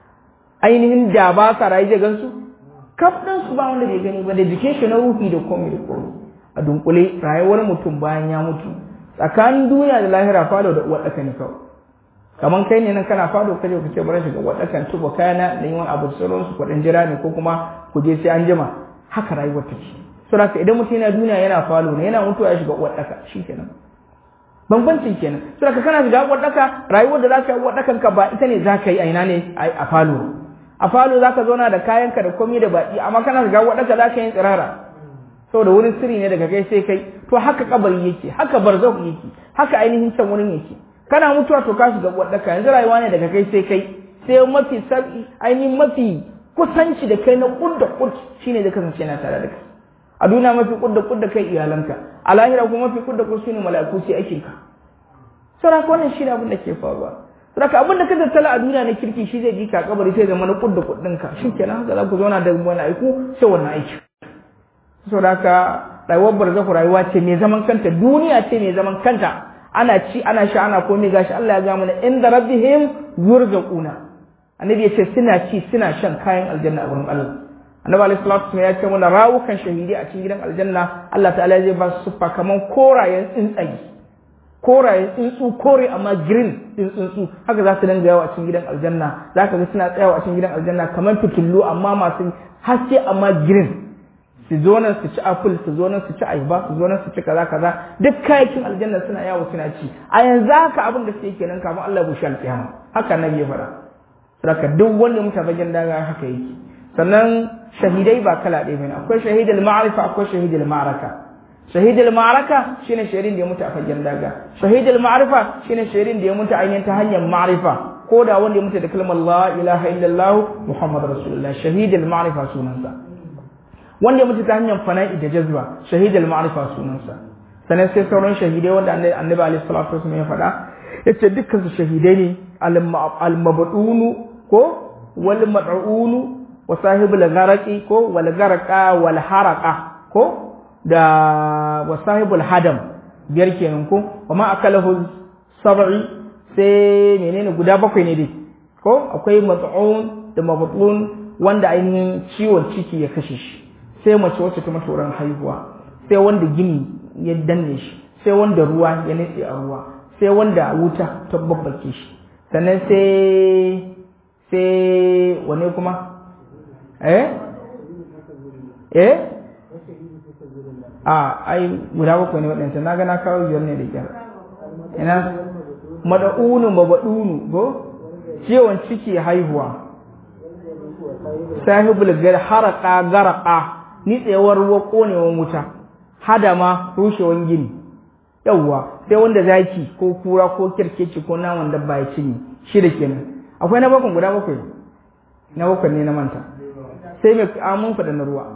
B: ainihin da ba sa rayu zai gansu kaf ɗin su ba wanda bai gani ba da jikin shi na ruhi da komai da komai a dunkule rayuwar mutum bayan ya mutu tsakanin duniya da lahira falo da uwar ɗaka ne kawai kamar kai ne nan kana fado kaje ka ce bari shiga uwar ɗakan tuba kayana da yin abu da sauransu kuɗin jira ne ko kuma ku je sai an jima haka rayuwar take saboda idan mutum yana duniya yana falo ne yana mutuwa ya shiga uwar ɗaka shikenan bambancin kenan saboda kana shiga uwar ɗaka rayuwar da za ka yi uwar ɗakan ka ba ita ne za ka yi a ina ne a falo a falo za ka zauna da kayanka da komai da baki amma kana shiga waɗanda za ka yi tsirara saboda wurin sirri ne daga kai sai kai to haka kabari yake haka barzakh yake haka ainihin can wurin yake kana mutuwa to ka shiga waɗaka yanzu rayuwa ne daga kai sai kai sai mafi sarki ainihin mafi kusanci da kai na kud da kud shine da kasance na tare da kai a duniya mafi kud da kud da kai iyalanka a lahira kuma mafi kud da kud shine mala'iku sai aikinka saboda wannan shine abin da ke faruwa Saka abin da ka tattala a duniya na kirki shi zai ji ka kabari sai zama na kudda kuɗin ka shi kenan haka za ku zauna da wani aiku sai wannan aiki. Saboda haka rayuwar barzaku rayuwa ce mai zaman kanta duniya ce mai zaman kanta ana ci ana sha ana komai gashi Allah ya ga mana inda rabbihim yurzaquna. Annabi ya ce suna ci suna shan kayan aljanna a wurin Allah. Annabi alaihi salatu ya ce mana rawukan shahidi a cikin gidan aljanna Allah ta'ala zai ba su siffa kaman korayen tsuntsaye. koraye tsuntsu kore amma green din tsuntsu haka za su dinga yawa a cikin gidan aljanna za ka ga suna tsayawa a cikin gidan aljanna kamar fitillu amma masu haske amma green su zo nan su ci apple su zo nan su ci ayaba su zo nan su ci kaza kaza duk kayakin aljanna suna yawo suna ci a yanzu haka abin da suke kenan kafin Allah ya bushe alƙiyama haka nabi ya faɗa saboda duk wanda muta fagen daga haka yake sannan shahidai ba kala ɗaya bane akwai shahidul ma'rifa akwai shahidul ma'araka shahidul ma'araka shine shahidin da ya mutu a fagen daga shahidul ma'rifa shine shahidin da ya mutu ainihin ta hanyar ma'rifa ko da wanda ya mutu da kalmar la ilaha illallah muhammad rasulullah shahidul ma'rifa sunansa wanda ya mutu ta hanyar fana'i da jazba shahidul ma'rifa sunansa sannan sai sauran shahidai wanda annabi alaihi salatu wasallam ya faɗa yace dukkan su shahidai ne al-mabdunu ko wal mad'unu wa sahibul gharaqi ko wal gharqa wal haraqa ko da wa sahibul hadam biyar kenan ko wa ma akalahu sab'i sai menene guda bakwai ne dai ko akwai mat'un da mabtun wanda ainihin ciwon ciki ya kashe shi sai mace wacce ta matoran haihuwa sai wanda gini ya danne shi sai wanda ruwa ya nitse a ruwa sai wanda wuta ta babbake shi sannan sai sai wane kuma eh eh a ai guda bakwai ne waɗanta na ga na kawo biyar ne da kyar ina mada'unu mabadunu go ciwon ciki haihuwa sahibul gar haraka garaka nitsewar ruwa konewar wuta hadama rushewan gini yawwa sai wanda zaki ko kura ko kirkeci ko naman dabba ya cinye shi da kenan akwai na bakwai guda bakwai na bakwai ne na manta sai mai amun faɗa na ruwa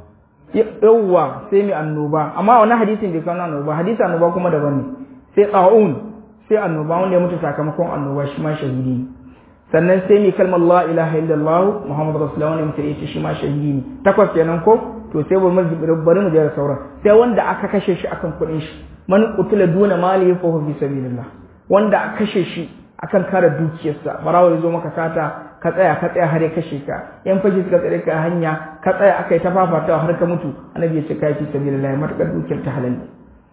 B: yawwa sai mai annoba amma wani hadisin bai kawo annoba hadisi annoba kuma daban ne sai tsa'un sai annoba wanda ya mutu sakamakon annoba shi ma shahidi ne sannan sai mai kalmar la ilaha illallah muhammad rasulullah wanda mutu ya shi ma shahidi ne takwas kenan ko to sai bari mu jera sauran sai wanda aka kashe shi akan kuɗin shi man qutila duna mali fa huwa fi sabilillah wanda aka kashe shi akan kare dukiyarsa barawo ya zo maka sata ka tsaya ka tsaya har ya kashe ka yan fashi suka tsare ka hanya ka tsaya aka yi ta fafatawa har ka mutu annabi ya ce kai fi sabilillah matakar dukiyar ta halal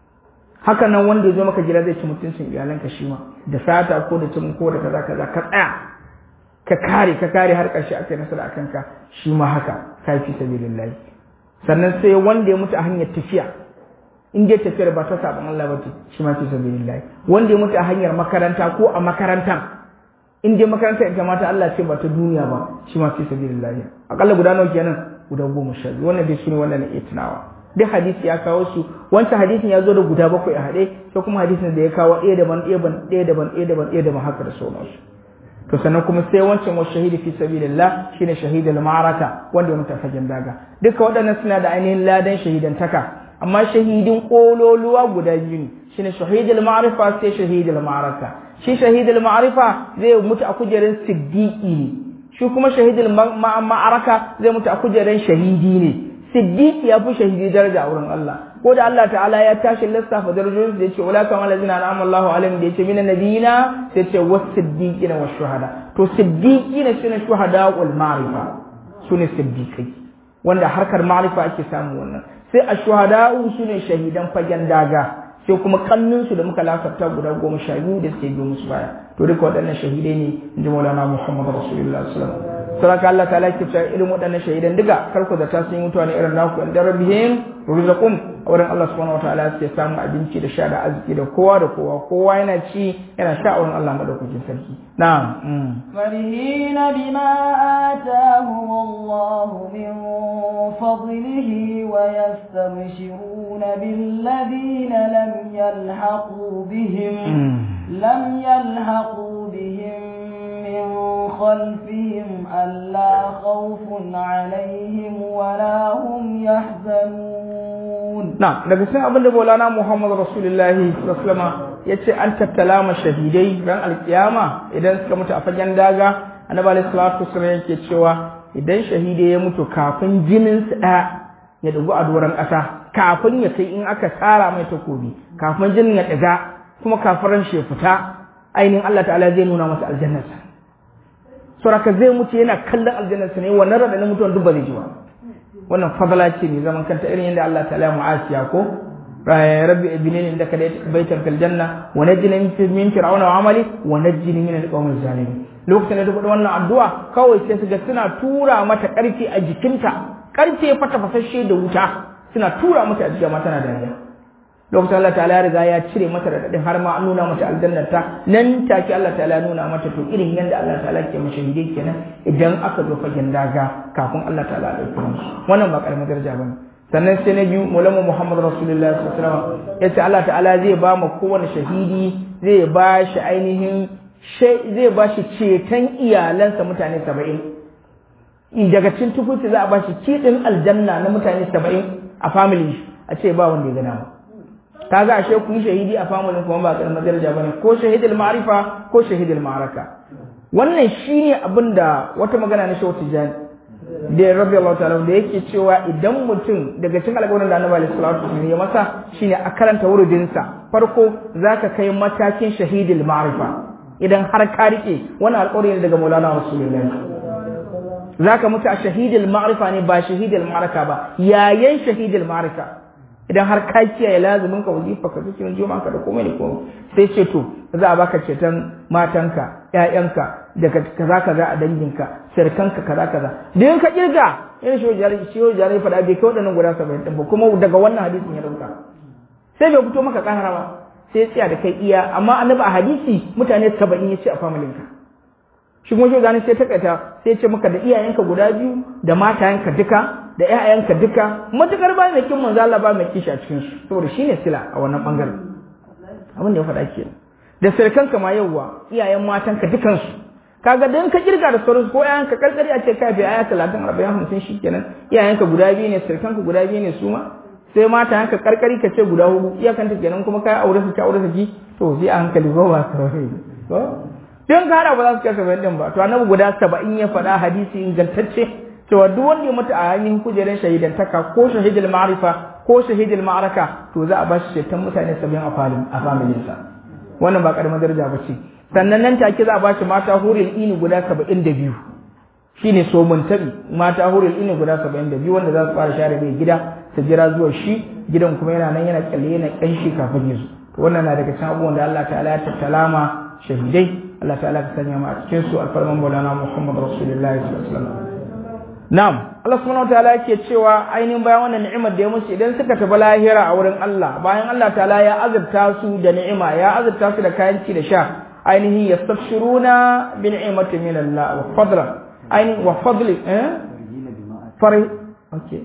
B: haka nan wanda ya zo maka gida zai ci mutuncin iyalanka shi ma da sata ko da cin ko da kaza kaza ka tsaya ka kare ka kare har ƙarshe aka yi nasara akan ka shi ma haka kai fi sabilillah sannan sai wanda ya mutu a hanyar tafiya in dai tafiyar ba ta saban Allah ba ce shi ma fi sabilillah wanda ya mutu a hanyar makaranta ko a makarantan in dai makaranta ita ma ta Allah ce ba ta duniya ba shi ma fi sabilillah akalla guda nawa kenan guda goma sha biyu wannan dai shine wannan ne tunawa duk hadisi ya kawo su wancan hadisin ya zo da guda bakwai a haɗe sai kuma hadisin da ya kawo ɗaya daban ɗaya daban ɗaya daban ɗaya daban ɗaya daban haka da sauransu to sannan kuma sai wancan wa shahidi fi sabilillah shine shahidul ma'araka wanda ya mutu fagen daga duka waɗannan suna da ainihin ladan shahidantaka amma shahidin kololuwa guda biyu ne shine shahidul ma'rifa sai shahidul ma'araka shi shahidul ma'rifa zai mutu a kujerin siddiqi ne shi kuma shahidul ma'araka zai mutu a kujerin shahidi ne siddiqi ya fi shahidi daraja a wurin Allah ko da Allah ta'ala ya tashi lissafa darajojin da yace wala kama lazina an'ama Allahu alaihim da yace minan nabiyina sai yace was siddiqina was shuhada to siddiqina sune shuhada wal ma'rifa sune siddiqai wanda harkar ma'rifa ake samu wannan sai ashuhada sune shahidan fagen daga sai kuma kannun su da muka lasafta guda goma sha biyu da suke biyo musu baya to duka waɗannan shahidai ne in ji maulana muhammad rasulullah sallallahu alaihi wasallam saraka Allah ta'ala ke cewa irin waɗannan shahidan duka kar ku zata sun yi mutuwa ne irin naku inda rabbihim rizqum a wurin Allah subhanahu wataala sai samu abinci da sha da arziki da kowa da kowa kowa yana ci yana sha a wurin Allah madaukakin sarki na'am
A: فرحين بما آتاهم الله من فضله ويستبشرون بالذين لم يلحقوا بهم لم يلحقوا بهم من خلفهم ألا خوف عليهم ولا هم يحزنون
B: نعم daga cikin abin da Maulana Muhammad Rasulullahi sallallahu alaihi wasallam yace an tattala ma shahidai ran alkiyama idan suka mutu a fagen daga Annabi alaihi salatu wasallam yake cewa idan shahidi ya mutu kafin jinin sa ya dugu a doron ƙasa kafin ya kai in aka tsara mai takobi kafin jinin ya daga kuma kafin shi ya fita ainihin Allah ta'ala zai nuna masa aljannarsa sauraka zai mutu yana kallon aljannarsa ne wannan raɗaɗin mutuwan duk ba zai ji ba wannan fadala ce ne zaman kanta irin yadda Allah ta'ala mu'asiya ko rabbi ibnini indaka baitan fil janna wa najjini min fir'auna wa amali wa najjini min al-qawmi zalimin lokacin da ta faɗi wannan addu'a kawai sai su ga suna tura mata ƙarfi a jikinta karfe fata fasashe da wuta suna tura mata a jiya tana dariya lokacin Allah ta'ala ya riga ya cire mata da dadin har ma an nuna mata aljannar ta nan take Allah ta'ala ya nuna mata to irin yanda Allah ta'ala ke mashi hide kenan idan aka zo fagen daga kafin Allah ta'ala ya dauki musu wannan ba karamin daraja bane sannan sai na biyu mulama Muhammad Rasulullahi sallallahu alaihi wasallam yace Allah ta'ala zai ba mu kowane shahidi zai ba shi ainihin zai ba shi ceton iyalansa mutane saba'in daga cikin tukuci za a ba shi kiɗin aljanna na mutane saba'in a family a ce ba wanda ya gana ba kaga ashe ku yi shahidi a family kuma ba karamar daraja bane ko shahidul ma'rifa ko shahidul ma'araka wannan shine abin da wata magana na shehu tijani da ya rabbi Allah ta'ala da yake cewa idan mutum daga cikin alƙawarin da Annabi sallallahu alaihi wasallam ya masa shine a karanta wurudinsa farko zaka kai matakin shahidul ma'rifa idan har ka rike wannan alƙawari ne daga Maulana Rasulullahi zaka mutu a shahidul ma'rifa ne ba shahidul ma'araka ba yayin shahidul ma'araka idan har ka kiyaye lazumin ka wajifa ka cikin juma'a ka da komai da komai sai ce to za a baka ceton matanka ƴaƴanka daga kaza kaza a danginka sirkanka kaza kaza dan ka kirga irin shi jari shi jari fada bai kai wadannan guda 70 din ba kuma daga wannan hadisin ya dauka sai bai fito maka kahara ba sai tsaya da kai iya amma annabi a hadisi mutane 70 yace a familin ka shi kuma shi gani sai takaita sai ce maka da iyayenka guda biyu da matayenka duka da ƴaƴanka duka matukar ba mai kin manzo Allah ba mai kishi a cikin su saboda shine sila a wannan bangaren abin da ya faɗa kenan da sirkanka ma yauwa iyayen matanka dukansu kaga dan ka kirga da sauransu ko ƴaƴanka karkari a ce ka bi aya 30 40 50 shikenan iyayenka guda biyu ne sirkanka guda biyu ne su ma sai matayenka karkari ka ce guda hudu iyakanta kenan kuma kai aure su ka aure su ji to sai a hankali ko ba kawai ko don ka hada ba za su kai saba'in din ba to annabi guda saba'in ya faɗa hadisi ingantacce cewa duk wanda ya mutu a hanyar kujerar shahidantaka ko shahidul ma'rifa ko shahidul ma'araka to za a ba shi ceton mutane saba'in a falin a familinsa wannan ba karamin daraja ba ce sannan nan take za a ba shi mata huril ini guda saba'in da biyu shine so mun tabi mata huril ini guda saba'in da biyu wanda za su fara share mai gida su jira zuwa shi gidan kuma yana nan yana kyalle yana kanshi kafin ya zo to wannan na daga cikin abubuwan da Allah ta'ala ya tattala ma shahidai Allah ta'ala ka sanya mu a cikin su alfarman Maulana Muhammad Rasulullahi sallallahu alaihi wasallam Na'am, Allah subhanahu wa ta'ala yake cewa ainihin bayan wannan ni'imar da ya musu idan suka tafi lahira a wurin Allah, bayan Allah ta'ala ya azurta su da ni'ima, ya azurta su da kayan ci da sha, ainihin yastabshiruna bi ni'matin min Allah wa fadla, ainihin wa fadli, eh? Fari, okay.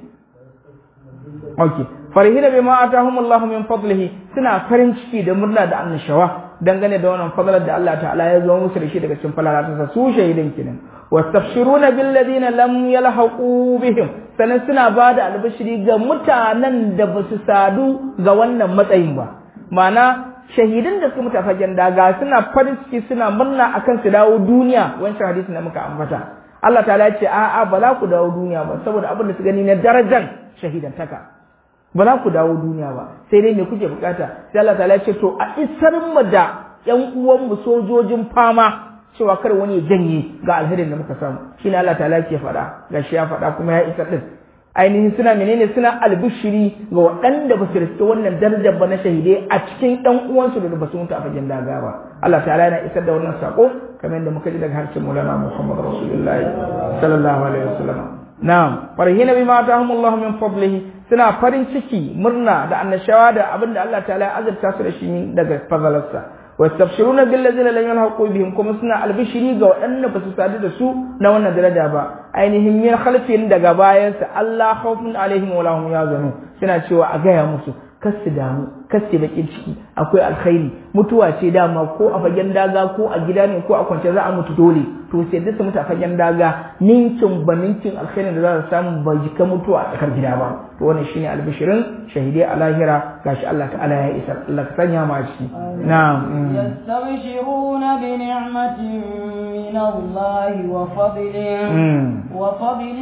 B: Okay. Farihina bima atahum Allah min fadlihi suna farin ciki da murna da annashawa dangane da wannan fadlar da Allah ta'ala ya zo musu da shi daga cikin falalatunsa su shahidan kenan واستبشرون بالذين لم يلحقوا بهم sannan suna ba da albashiri ga mutanen da ba su sadu ga wannan matsayin ba ma'ana shahidan da suka mutu a fagen daga suna farin ciki suna murna akan su dawo duniya wancan hadisin da muka ambata Allah ta'ala ya ce a'a ba za ku dawo duniya ba saboda abin da su gani na darajar shahidantaka ba za ku dawo duniya ba sai dai me kuke bukata sai Allah ta'ala ya ce to a isar mu da ƴan uwanmu sojojin fama cewa kar wani ya janye ga alherin da muka samu shine Allah ta'ala ke faɗa gashi ya faɗa kuma ya isa din ainihin suna menene suna albishiri ga waɗanda ba su riske wannan darajar ba na shahidai a cikin ɗan uwansu da ba su mutu a fagen daga ba Allah ta'ala yana isar da wannan sako kamar yadda muka ji daga harshen Maulana Muhammad Rasulullahi sallallahu alaihi wasallam na'am farhina bima atahumullahu min fadlihi suna farin ciki murna da annashawa da abinda Allah ta'ala ya azurta su da shi daga fadalarsa wastabshiruna bil ladzina lam yalhaqu bihim kuma suna albishiri ga waɗanda ba su sadu da su na wannan daraja ba ainihin min khalfin daga bayan sa Allah khawfun alaihim wa lahum yazanun suna cewa a gaya musu kasu damu kasu bakin ciki akwai alkhairi mutuwa ce dama ko a fagen daga ko a gida ne ko a kwance za a mutu dole to sai da su mutu a fagen daga ninkin ba ninkin alkhairin da za su samu ba jika mutuwa a tsakar gida ba to wannan shine albishirin shahidai a lahira gashi Allah ta'ala ya isa Allah ka sanya mu a ciki na'am
A: يستبشرون بنعمة من الله وفضل وفضل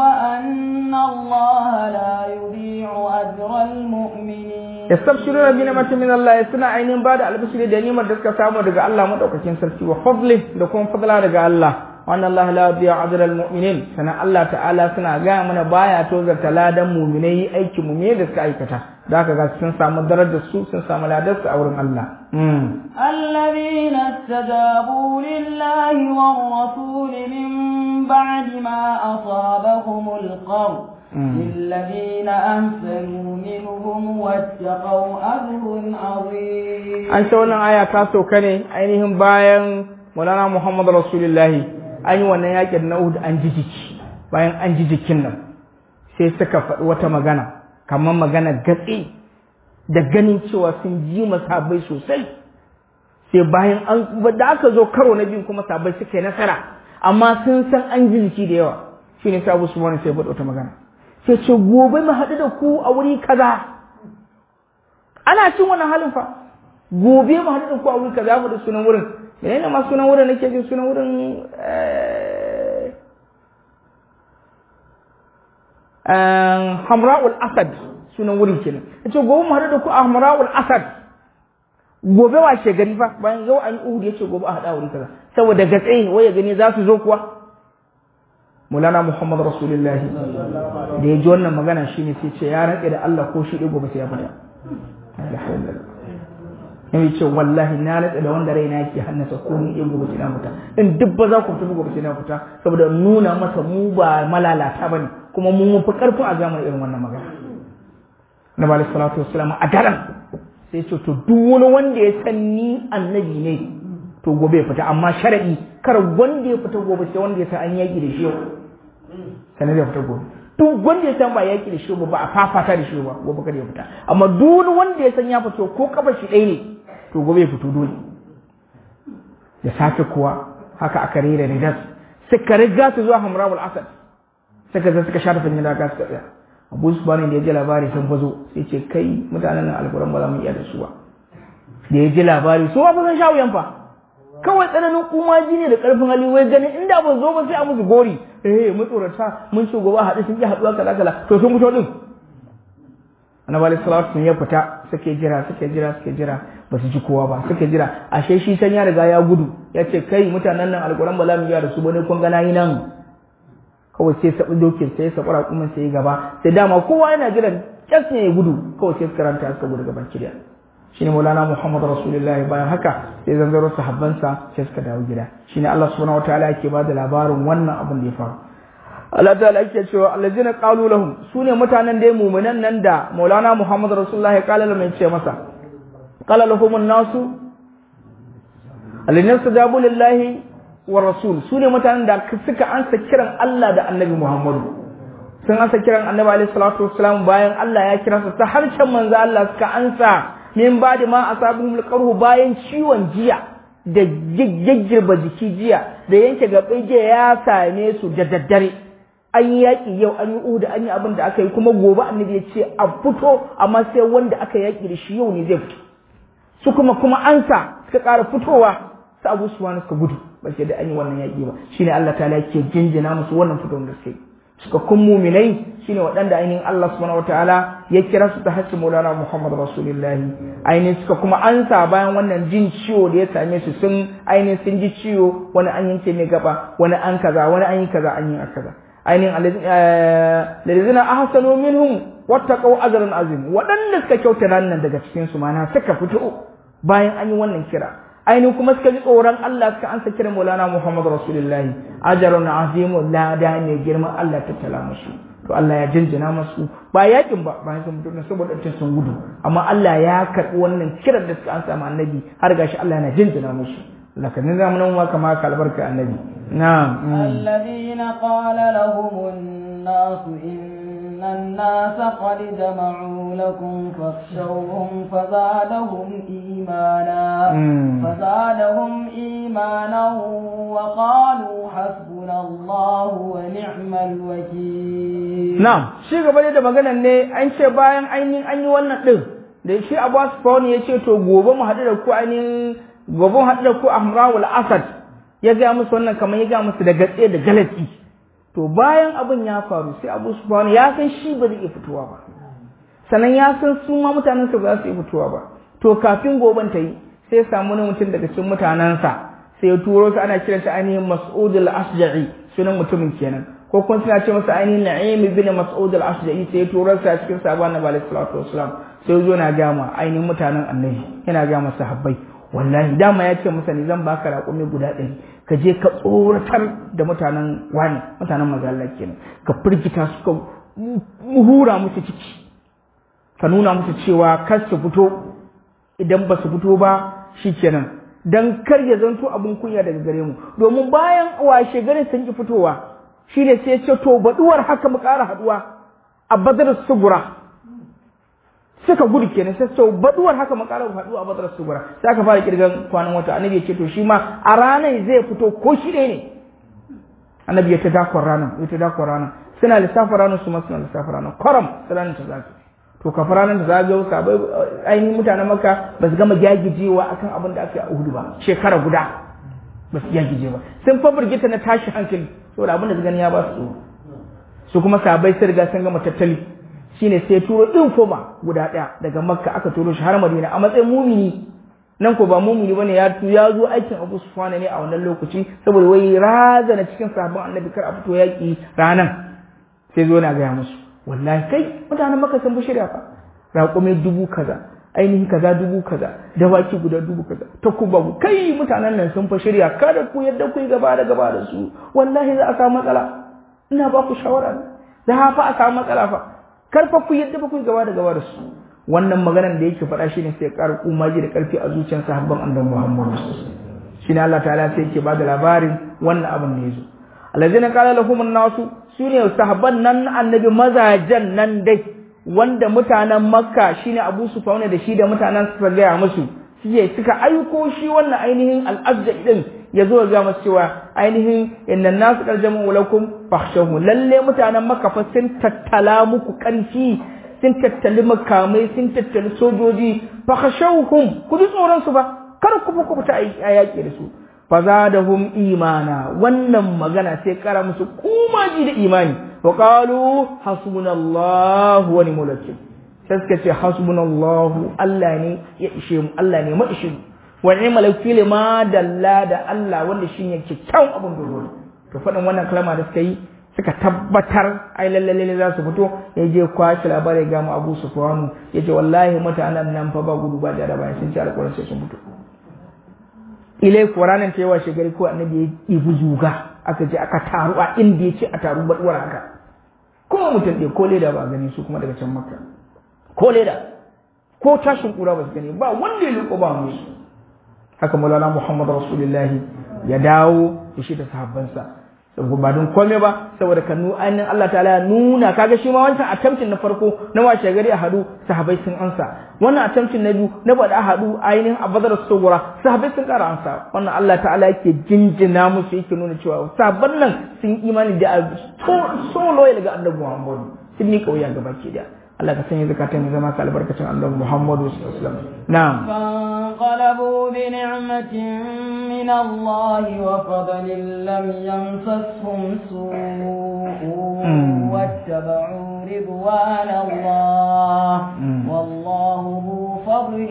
A: وأن الله لا يضيع أجر المؤمنين
B: yastabshiruna bi ni'matin min Allah suna ainihin bada albishiri da ni'mar da suka samu daga Allah madaukakin sarki wa fadli da kuma fadla daga Allah wannan Allah la yudhi'u ajra al-mu'minin sana Allah ta'ala suna ga mana baya tozarta ladan mu'minai aikin mu da suka aikata da haka ga sun samu darajar su sun samu ladar su a wurin Allah
A: الذين استجابوا لله والرسول من بعد ما أصابهم القرح للذين أحسنوا منهم واتقوا أجر عظيم
B: an ce wannan aya ta sauka ne ainihin bayan Maulana Muhammad Rasulullahi an yi wannan yakin na Uhud an ji jiki bayan an ji jikin nan sai suka faɗi wata magana kamar magana gatsi da ganin cewa sun ji masabai sosai sai bayan an da aka zo karo na biyu kuma sabai suka yi nasara amma sun san an ji jiki da yawa shine sai Abu Sufyan sai ya faɗi wata magana sai ce gobe mu haɗu da ku a wuri kaza ana cin wannan halin fa gobe mu haɗu da ku a wuri kaza mu da sunan wurin menene ma sunan wurin nake jin sunan wurin Hamra'ul Asad sunan wurin kenan yace gobe mu haɗu da ku a Hamra'ul Asad gobe wa ce gari fa bayan zo an Uhud yace gobe a haɗa wuri kaza saboda gatse waye gani za su zo kuwa Mulana Muhammad Rasulullahi da ya ji wannan magana shine sai ce ya rantse da Allah ko shi gobe sai ya fita Nabi ce wallahi na rantse da wanda raina yake hannasa ko ni in gobe sai na fita in duk ba za ku fita gobe sai na fita saboda nuna masa mu ba malalata bane kuma mu mun fi karfin a zamanin irin wannan magana Nabi alaihi salatu wassalam a daren sai ce to duk wani wanda ya san ni annabi ne to gobe ya fita amma sharadi kar wanda ya fita gobe sai wanda ya san an yaki da shi yau sanar da fita gobe duk wanda ya san ba yaki da shi ba a fafata da shi ba gobe kada ya fita amma duk wanda ya san ya fito ko kabar shi ɗaya ne to gobe ya fito dole da safe kuwa haka aka rera ridas suka riga su zuwa hamrawul asad suka zo suka sha tafin da suka tsaya abu subhanahu da ya ji labari sun fazo sai ce kai mutanen nan alquran ba za mu iya da su ba da ya ji labari su ba san sha wuyan fa kawai tsananin kumaji ne da karfin hali wai ganin inda ba zo ba sai a musu gori eh mu tsorata mun ce gobe haɗu sun yi haɗuwa kaza kaza to sun fito din annabi alaihi salatu ya fita suke jira suke jira suke jira ba su ji kowa ba suke jira ashe shi can ya riga ya gudu ya ce kai mutanen nan alquran ba za mu iya da su bane kun ga nayi nan kawai sai sabu dokin sai sabu raƙumin sai gaba sai dama kowa yana jiran kyas ne ya gudu kawai sai karanta suka gudu gaban kiriya shine Maulana Muhammad Rasulullahi bayan haka sai zanzaro sahabbansa sai suka dawo gida shine Allah subhanahu wataala yake ba da labarin wannan abin da ya faru Allah ta'ala yake cewa allazina qalu lahum sune mutanen da mu'minan nan da Maulana Muhammad Rasulullahi kala lahum ce masa qala lahum an-nasu allazina stajabu lillahi wa rasul sune mutanen da suka ansa kiran Allah da Annabi Muhammadu sun ansa kiran Annabi alaihi salatu wassalam bayan Allah ya kira su ta harshen manzo Allah suka ansa min ba da ma asabihum alqarhu bayan ciwon jiya da gaggirba jiki jiya da yanke gabai jiya ya same su da daddare an yi yaƙi yau an yi uhu an yi abin da aka yi kuma gobe annabi ya ce a fito amma sai wanda aka yaƙi da shi yau ne zai fito su kuma kuma ansa suka ƙara fitowa su abu su wani suka gudu ba sai da an yi wannan yaƙi ba shine Allah ta yake jinjina musu wannan fitowar da suka yi suka kun muminai shine waɗanda ainihin Allah subhanahu wataala ya kira su ta hasu Maulana Muhammad Rasulullahi ainihin suka kuma ansa bayan wannan jin ciwo da ya same su sun ainihin sun ji ciwo wani an yanke mai gaba wani an kaza wani an yi kaza an yi kaza ainihin lalazina ahsanu minhum wattaqau ajran azim waɗanda suka kyauta nan daga cikin su mana suka fito bayan an yi wannan kira ainihin kuma suka ji tsoron Allah suka ansa kiran Maulana Muhammad Rasulullahi ajarun azimu lada ne girman Allah ta tala musu to Allah ya jinjina musu ba yakin ba bayan sun mutu saboda tun sun gudu amma Allah ya karɓi wannan kiran da suka ansa ma annabi har gashi Allah yana jinjina musu Allah ka nuna mana ma kama ka albarka annabi na'am
A: الذين قال لهم الناس إن الناس قد جمعوا لكم فاخشوهم فزادهم إيمانا فزادهم إيمانا وقالوا حسبنا الله ونعم الوكيل
B: نعم shi gaba da maganar ne an ce bayan ainihin an yi wannan din da shi Abbas Fawni ya ce to gobe mu haɗu da ku ainihin gobe mu haɗu da ku a Hamrawul Asad ya gaya musu wannan kamar ya gaya musu da gatse da galati to bayan abin ya faru sai Abu Sufyan ya san shi ba zai iya fitowa ba sannan ya san su ma mutanen sa ba za su iya fitowa ba to kafin goben ta yi sai ya samu wani mutum daga cikin mutanensa sai ya turo su ana kiransa ainihin Mas'ud al-Ashja'i sunan mutumin kenan ko kuma suna ce masa ainihin Na'im ibn Mas'ud al-Ashja'i sai ya turo sa cikin sabon Annabi sallallahu alaihi wasallam sai ya zo na gama ainihin mutanen Annabi yana gama sahabbai wallahi dama ya ce masa ni zan baka raƙumi guda ɗari ka je ka tsoratar da mutanen wani mutanen mazalla kenan ka firgita su ka hura musu ciki ka nuna musu cewa kar su fito idan ba su fito ba shikenan dan kar ya zanto abun kunya daga gare mu domin bayan washe garin sun ki fitowa shine sai ce to baduwar haka mu ƙara haduwa a badar sugura suka gudu kenan sai sau baduwar haka mu ƙara haduwa a badar sugura sai aka fara kirgan kwanan wata annabi ya ce to shi ma a ranar zai fito ko shi ne annabi ya ta dakon ranar ya ta dakon ranar suna lissafa ranar su ma suna lissafa ranar kwaram sai ranar ta zaka to kafa ranar da zagayo sabai ainihin mutanen maka ba su gama gyagijewa akan abin da aka yi a Uhud ba shekara guda ba su gyagije ba sun fa burgita na tashi hankali saboda abin da su gani ya ba su tsoro su kuma sabai sun riga sun gama tattali shine sai turo infoma guda ɗaya daga makka aka turo shi har madina a matsayin mumini nan ko ba mumini bane ya tu ya zo aikin Abu Sufyan ne a wannan lokaci saboda wai razana cikin sahabban Annabi kar a fito yaki ranan sai zo na gaya musu wallahi kai mutanen maka sun fi shirya fa raƙumai dubu kaza ainihin kaza dubu kaza dawaki guda dubu kaza ta ku babu kai mutanen nan sun fi shirya kada ku yadda ku yi gaba da gaba da su wallahi za a samu matsala ina ba ku shawara za fa a samu matsala fa kar fa ku yadda ba ku yi gaba da gaba da su wannan maganar da yake faɗa shine sai ƙara kumaji da ƙarfi a zuciyar sahabban annabi Muhammad shine Allah ta'ala sai yake ba da labarin wannan abin da ya zo alladhina qala lahum an-nasu sune sahabban nan annabi mazajen nan dai wanda mutanen makka shine abu sufyan da shi da mutanen suka gaya musu suke suka aiko shi wannan ainihin al'abda din ya zo ga masu cewa ainihin inna nasu qarjamu lakum fakhshahu lalle mutanen makka fa sun tattala muku kanci sun tattali makamai sun tattali sojoji fakhshawhum ku ji tsoron su ba kar ku ku fita a yaƙi da su fazadahum imana wannan magana sai kara musu kumaji da imani wa qalu hasbunallahu wa ni'mal wakeel sai suka ce hasbunallahu Allah ne ya ishe mu Allah ne ma ishe mu wa ni'mal wakeel ma dalla da Allah wanda shine kyakkyawan abun dogaro to faɗin wannan kalma da suka yi suka tabbatar ai lalle lalle za su fito ya je kwashi labarai ga mu Abu Sufyan ya ce wallahi mutanen nan fa ba gudu ba da raba sun ci alƙawarin sai sun fito ilai kuwa ranar ta yawa shigari ko annabi ya ibi zuga aka je aka taru a inda ya ce a taru baɗuwar haka kuma mutum ɗaya ko leda ba gani su kuma daga can makka ko leda ko tashin ƙura ba su gani ba wanda ya liƙo ba mu haka maulana muhammad rasulullahi ya dawo da shi da sahabbansa ba don kome ba saboda kanu ainihin Allah ta'ala ya nuna kaga shi ma wancan attempting na farko na washe gari a hadu sahabai sun ansa wannan attempting na biyu na bada a hadu ainihin a bazar sugura sahabai sun kara ansa wannan Allah ta'ala yake jinjina musu yake nuna cewa sabon nan sun imani da so loyal ga annabi Muhammadu sun yi kauya gaba ke da Allah ka sanya zakatan ya zama ka albarkacin annabi Muhammadu sallallahu alaihi wasallam na'am
A: فانقلبوا بنعمة من الله وفضل لم يمسسهم سوء واتبعوا رضوان الله والله ذو فضل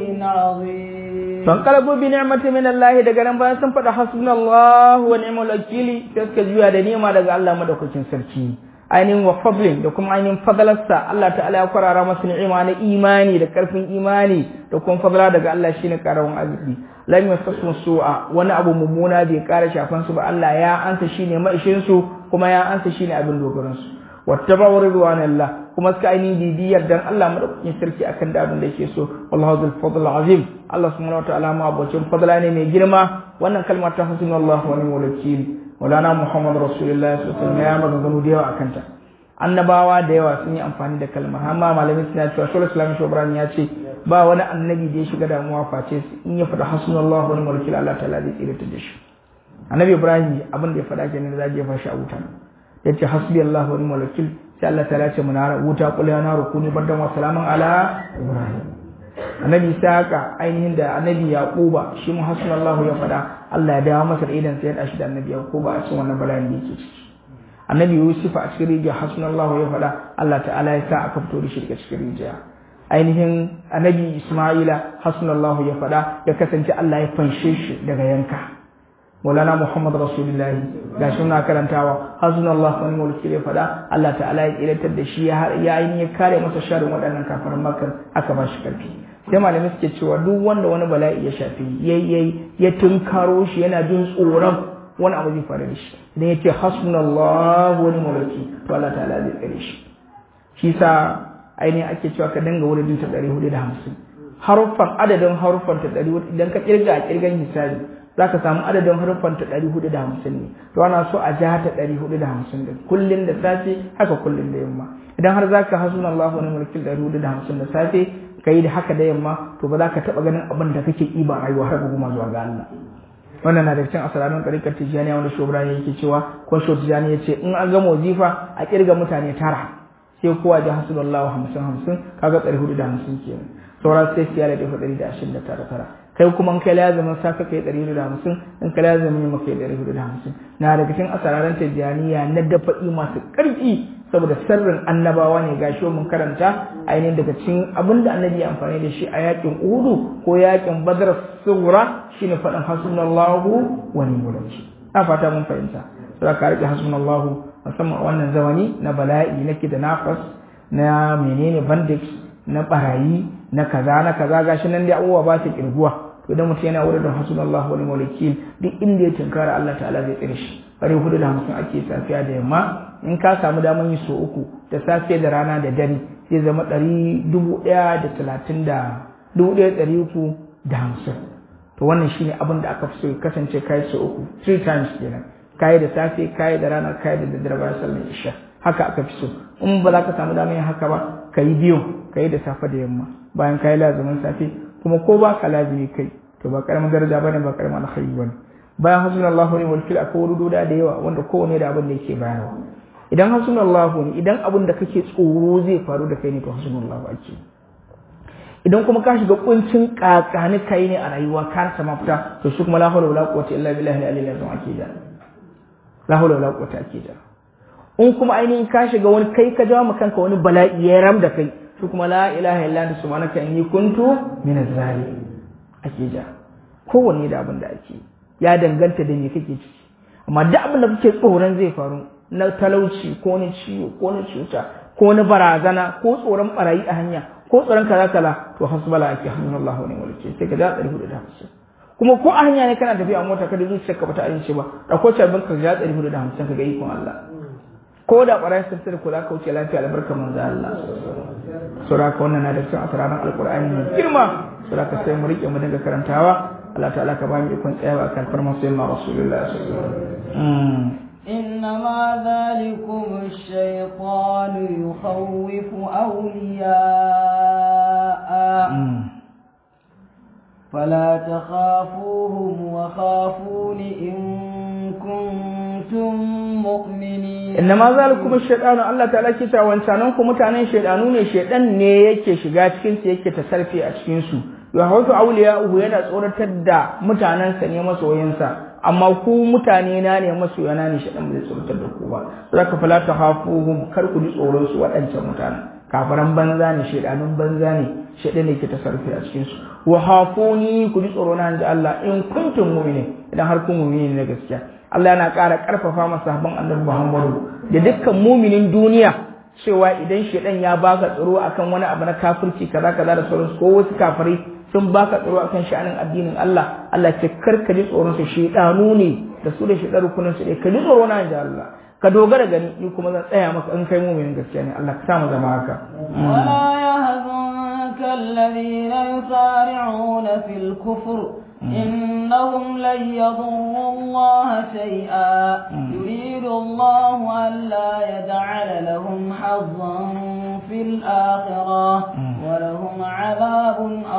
A: عظيم
B: فانقلبوا بنعمة من الله daga nan bayan sun faɗa hasbunallahu wa ni'mal wakili sai suka juya da ni'ima daga Allah madaukakin sarki ainihin wa fadlin da kuma ainihin fadalarsa Allah ta'ala ya kwarara masa ni'ima na imani da karfin imani da kuma fadala daga Allah shine karawan arziki lam yasasmu su'a wani abu mummuna bai kara shafan su ba Allah ya ansa shine maishin su kuma ya ansa shine abin dogaran su wattaba'u ridwanallah kuma suka ainihin bibiyar dan Allah madaukakin sarki akan da abin da yake so wallahu zul fadl azim Allah subhanahu wa ta'ala ma abocin fadla ne mai girma wannan kalmar ta hasbunallahu wa ni'mal wakil Maulana Muhammad Rasulullah sallallahu alaihi wasallam ya maganganu da yawa akan ta. Annabawa da yawa sun yi amfani da kalmar amma malamin suna cewa Shul Islam Shobran ya ce ba wani annabi da ya shiga damuwa face in ya faɗa hasbunallahu wa ni'mal wakil Allah ta'ala zai tsira da shi. Annabi Ibrahim abin da ya faɗa kenan da ya fashi a wuta. Ya ce hasbiyallahu wa ni'mal wakil sai Allah ta'ala ya ce munara wuta qul ya naru kuni bardan wa salaman ala Ibrahim. annabi saka ainihin da annabi yaquba shi mu hasbunallahu ya fada Allah ya dawo masa da idan sai ya dashi da annabi yaquba a cikin wannan bala'in da yake ciki annabi yusuf a cikin rijiya hasbunallahu ya fada Allah ta'ala ya sa aka fito da shi daga cikin rijiya ainihin annabi isma'ila hasbunallahu ya fada ya kasance Allah ya fanshe shi daga yanka Maulana Muhammad Rasulullahi ga shi muna karantawa hasbunallahu wa ni'mal wakil ya fada Allah ta'ala ya ilatar da shi ya ya kare masa sharrin waɗannan kafirin makar aka ba shi karfi sai malamai suke cewa duk wanda wani bala'i ya shafi yayi ya tunkaro shi yana jin tsoron wani abu zai faru da shi idan ya ce hasbunallahu wa ni'mal wakil to Allah ta'ala zai tsare shi shi sa ainihin ake cewa ka dinga wurin ta ɗari hudu da hamsin haruffan adadin haruffan ta ɗari hudu idan ka kirga a kirgan hisabi za ka samu adadin haruffan ta ɗari hudu da hamsin ne to ana so a ja ta ɗari hudu da hamsin da kullum da safe haka kullum da yamma idan har za ka hasuna Allah wani mulkin ɗari hudu da hamsin da safe ka yi da haka da yamma to ba za ka taɓa ganin abin da kake ƙiba rayuwa har kuma zuwa ga Allah wannan na da cikin asararin ɗarikar tijjaniya wanda shobra yake cewa ko sho tijjani ya ce in an gama wazifa a kirga mutane tara sai kowa ji hasbunallahu hamsin hamsin kaga ɗari hudu da hamsin kenan saura sai siya da ɗari ɗari da ashirin da tara tara kai kuma in kai lazumin safe kai ɗari hudu da hamsin in kai lazumin yamma kai ɗari hudu da hamsin na daga cikin asararin tijjaniya na dafa'i masu ƙarfi saboda sirrin annabawa ne gashi mun karanta ainihin daga cikin abin da annabi ya amfani da shi a yakin uhudu ko yakin badar sugura shine faɗin hasbunallahu wa ni'mal wakil na fata mun fahimta sai ka rike hasbunallahu musamman a wannan zamani na bala'i na da nafas na menene bandits na barayi na kaza na kaza gashi nan dai abubuwa ba su kirguwa to idan mutum yana wurin da hasbunallahu wa ni'mal wakil duk inda ya tunkara Allah ta'ala zai tsire shi bari hudu da hamsin ake safiya da yamma in ka samu damar yi so uku da safe da rana da dare zai zama ɗari dubu ɗaya da talatin da dubu ɗaya ɗari uku da hamsin to wannan shine abin da aka fi so ya kasance kayi so uku three times kenan kayi da safe kayi da rana kayi da daddare bayan sallar isha haka aka fi so in ba za ka samu damar yin haka ba ka yi biyu ka yi da safe da yamma bayan kayi lazumin safe kuma ko ba ka lazumi kai to ba karamin daraja bane ba karamin alkhairi bane bayan hasbunallahu wa ni'mal wakil akwai wuruda da yawa wanda kowane da abin da yake bayarwa idan hasbunallahu ne idan abin da kake tsoro zai faru da kai ne to hasbunallahu ake idan kuma ka shiga kuncin kakani kai ne a rayuwa ka rasa mafita to shi kuma la hawla wala quwwata illa billahi al-aliyyil azim ake da la hawla wala quwwata ake da in kuma ainihin ka shiga wani kai ka jawo kanka wani bala'i ya ram da kai shi kuma la ilaha illa anta subhanaka inni kuntu minaz zalimin ake da kowanne da abin da ake ya danganta da me kake ciki amma duk abin da kake tsoron zai faru na talauci ko na ciwo ko na cuta ko na barazana ko tsoron barayi a hanya ko tsoron kaza kaza to hasbala ake hasbunallahu wa ni'mal wakil sai ka da ɗari hudu da hamsin kuma ko a hanya ne kana tafiya a mota kada zuciyar ka bata amince ba ɗauko carbin ka da ɗari hudu da hamsin ka ga ikon Allah ko da barayi sun tsira ko za ka wuce lafiya albarkar manzo Allah sura ka wannan na da cikin asraran alqur'ani mai girma sura ka sai mu rike mu dinga karantawa Allah ta'ala ka ba mu ikon tsayawa kan farman sayyidina rasulullahi sallallahu alaihi wasallam
A: إنما ذلكم الشيطان يخوف أولياء فلا تخافوهم وخافون إن كنتم مؤمنين
B: إنما ذلكم الشيطان الله تعالى كتا وانسانونكم متعنين شيطانون الشيطان ne yake shiga cikin su yake tasarfi a cikin su ya hautu awliya'uhu yana tsoratar da mutanensa ne masoyinsa amma ku mutane na ne masoyana ne shi dan bai tsoratar da ku ba zaka fala ta hafuhum kar ku ji tsoron su waɗancan mutanen kafaran banza ne shedanun banza ne shedan ne ke tasarrufi a cikin su wa hafuni ku ji tsoro na inda Allah in kuntum mu'minin idan har kun mu'mini ne gaskiya Allah yana ƙara ƙarfafa masa sahabban Annabi Muhammadu da dukkan mu'minin duniya cewa idan shedan ya baka tsoro akan wani abu na kafirci kaza kaza da sauransu ko wasu kafirai sun baka tsoro akan sha'anin addinin Allah Allah ce kar ka ji tsoron su shedanu ne da su da shedar rukunin su ka ji tsoro na inda Allah ka dogara gani ni kuma zan tsaya maka in kai mu'minin gaskiya ne Allah ka sa mu zama haka
A: ولا يهزنك الذين يسارعون في الكفر إنهم لن يضروا الله شيئا يريد الله ألا يجعل لهم حظا في الآخرة ولهم عذاب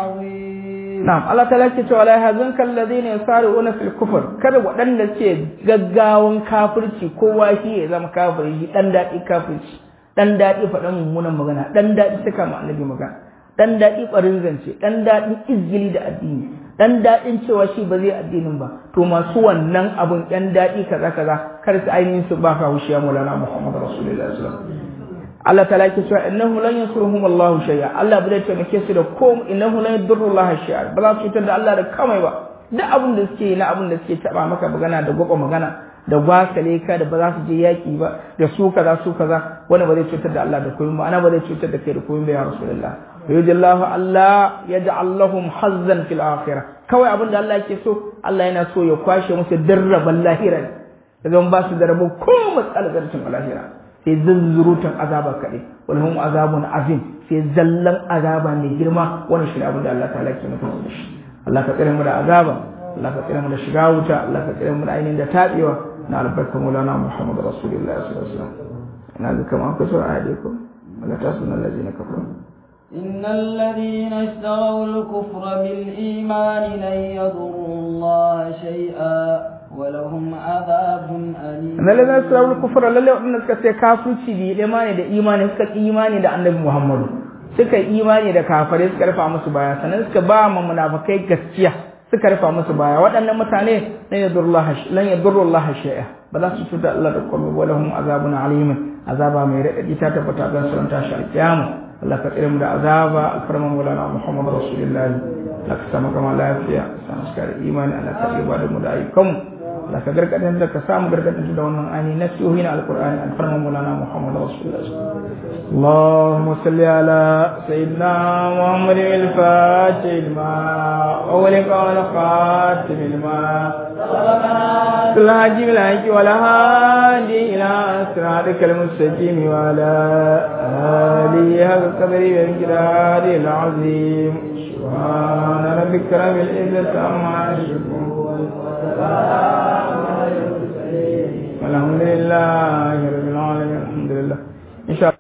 A: عظيم
B: Na'am Allah ta lake cewa la yahzunka alladhina yusari'una fil kufr kada waɗanda ke gaggawan kafirci kowa shi ya zama kafiri dan daɗi kafirci dan daɗi faɗan mummunan magana dan daɗi saka ma annabi magana dan daɗi ɓarin zance dan daɗin izgili da addini dan daɗin cewa shi ba zai addinin ba to masu wannan abun ɗan daɗi kaza kaza kar su ainihin su baka hushiya mulana Muhammad Rasulullahi sallallahu alaihi wasallam Allah ta lake cewa innahu lan yansuruhum Allahu shay'a Allah ba zai taimake su da kom innahu lan yadurru Allah shay'a ba za su cutar da Allah da kamai ba duk abin da suke na abin da suke taba maka magana da gwaba magana da gwasale ka da ba za su je yaki ba da su kaza su kaza wani ba zai cutar da Allah da komai ba ana ba zai cutar da kai da komai ba ya Rasulullah yujillahu Allah yaj'al lahum hazzan fil akhirah kawai abin da Allah yake so Allah yana so ya kwashe musu darraban lahira idan ba su da rabo ko matsalar zarcin lahira sai zunzurutun azaba kaɗai walhum azabun azim sai zallan azaba mai girma wannan shi ne abin da Allah ta'ala ke nufi da shi Allah ka tsare mu da azaba Allah ka tsare mu da shiga wuta Allah ka tsare mu da ainihin da tabewa na albarkar Maulana Muhammad Rasulullah sallallahu alaihi wasallam ina ga kamar aka so a hade ko wala tasuna allazina kafaru
A: إن الذين اشتروا الكفر بالإيمان لن يضروا الله شيئا ولهم عذاب أليم
B: na lalata اشتروا الكفر lalle wadanda suka sai kafirci bi imani da imani suka imani da Annabi Muhammadu suka imani da kafirai suka rufa musu baya sannan suka ba mu munafikai gaskiya suka rufa musu baya waɗannan mutane lan yadurullah lan yadurullah shay'a ba za su cuta Allah da komai wa lahum azabun alim azaba mai radadi ta tabbata ga suran tashi alkiyama Allah ka tsere mu da azaba alfarman mulana Muhammad rasulullahi Allah ka samu kama lafiya san suka da imani Allah ka tsere da mu da ayyukan mu Allah ka gargadin da ka samu gargadin da wannan ani nasihohi na alqur'ani alfarman mulana Muhammad rasulullahi اللهم صل على سيدنا محمد الفاتح لما أولك والخاتم لما الهاجم الهاجم ولا هادي إلى صراطك المستقيم وعلى آله حق قدره ومقداره العظيم سبحان ربك رب العزة عما يصفون والحمد لله رب العالمين الحمد لله إن شاء الله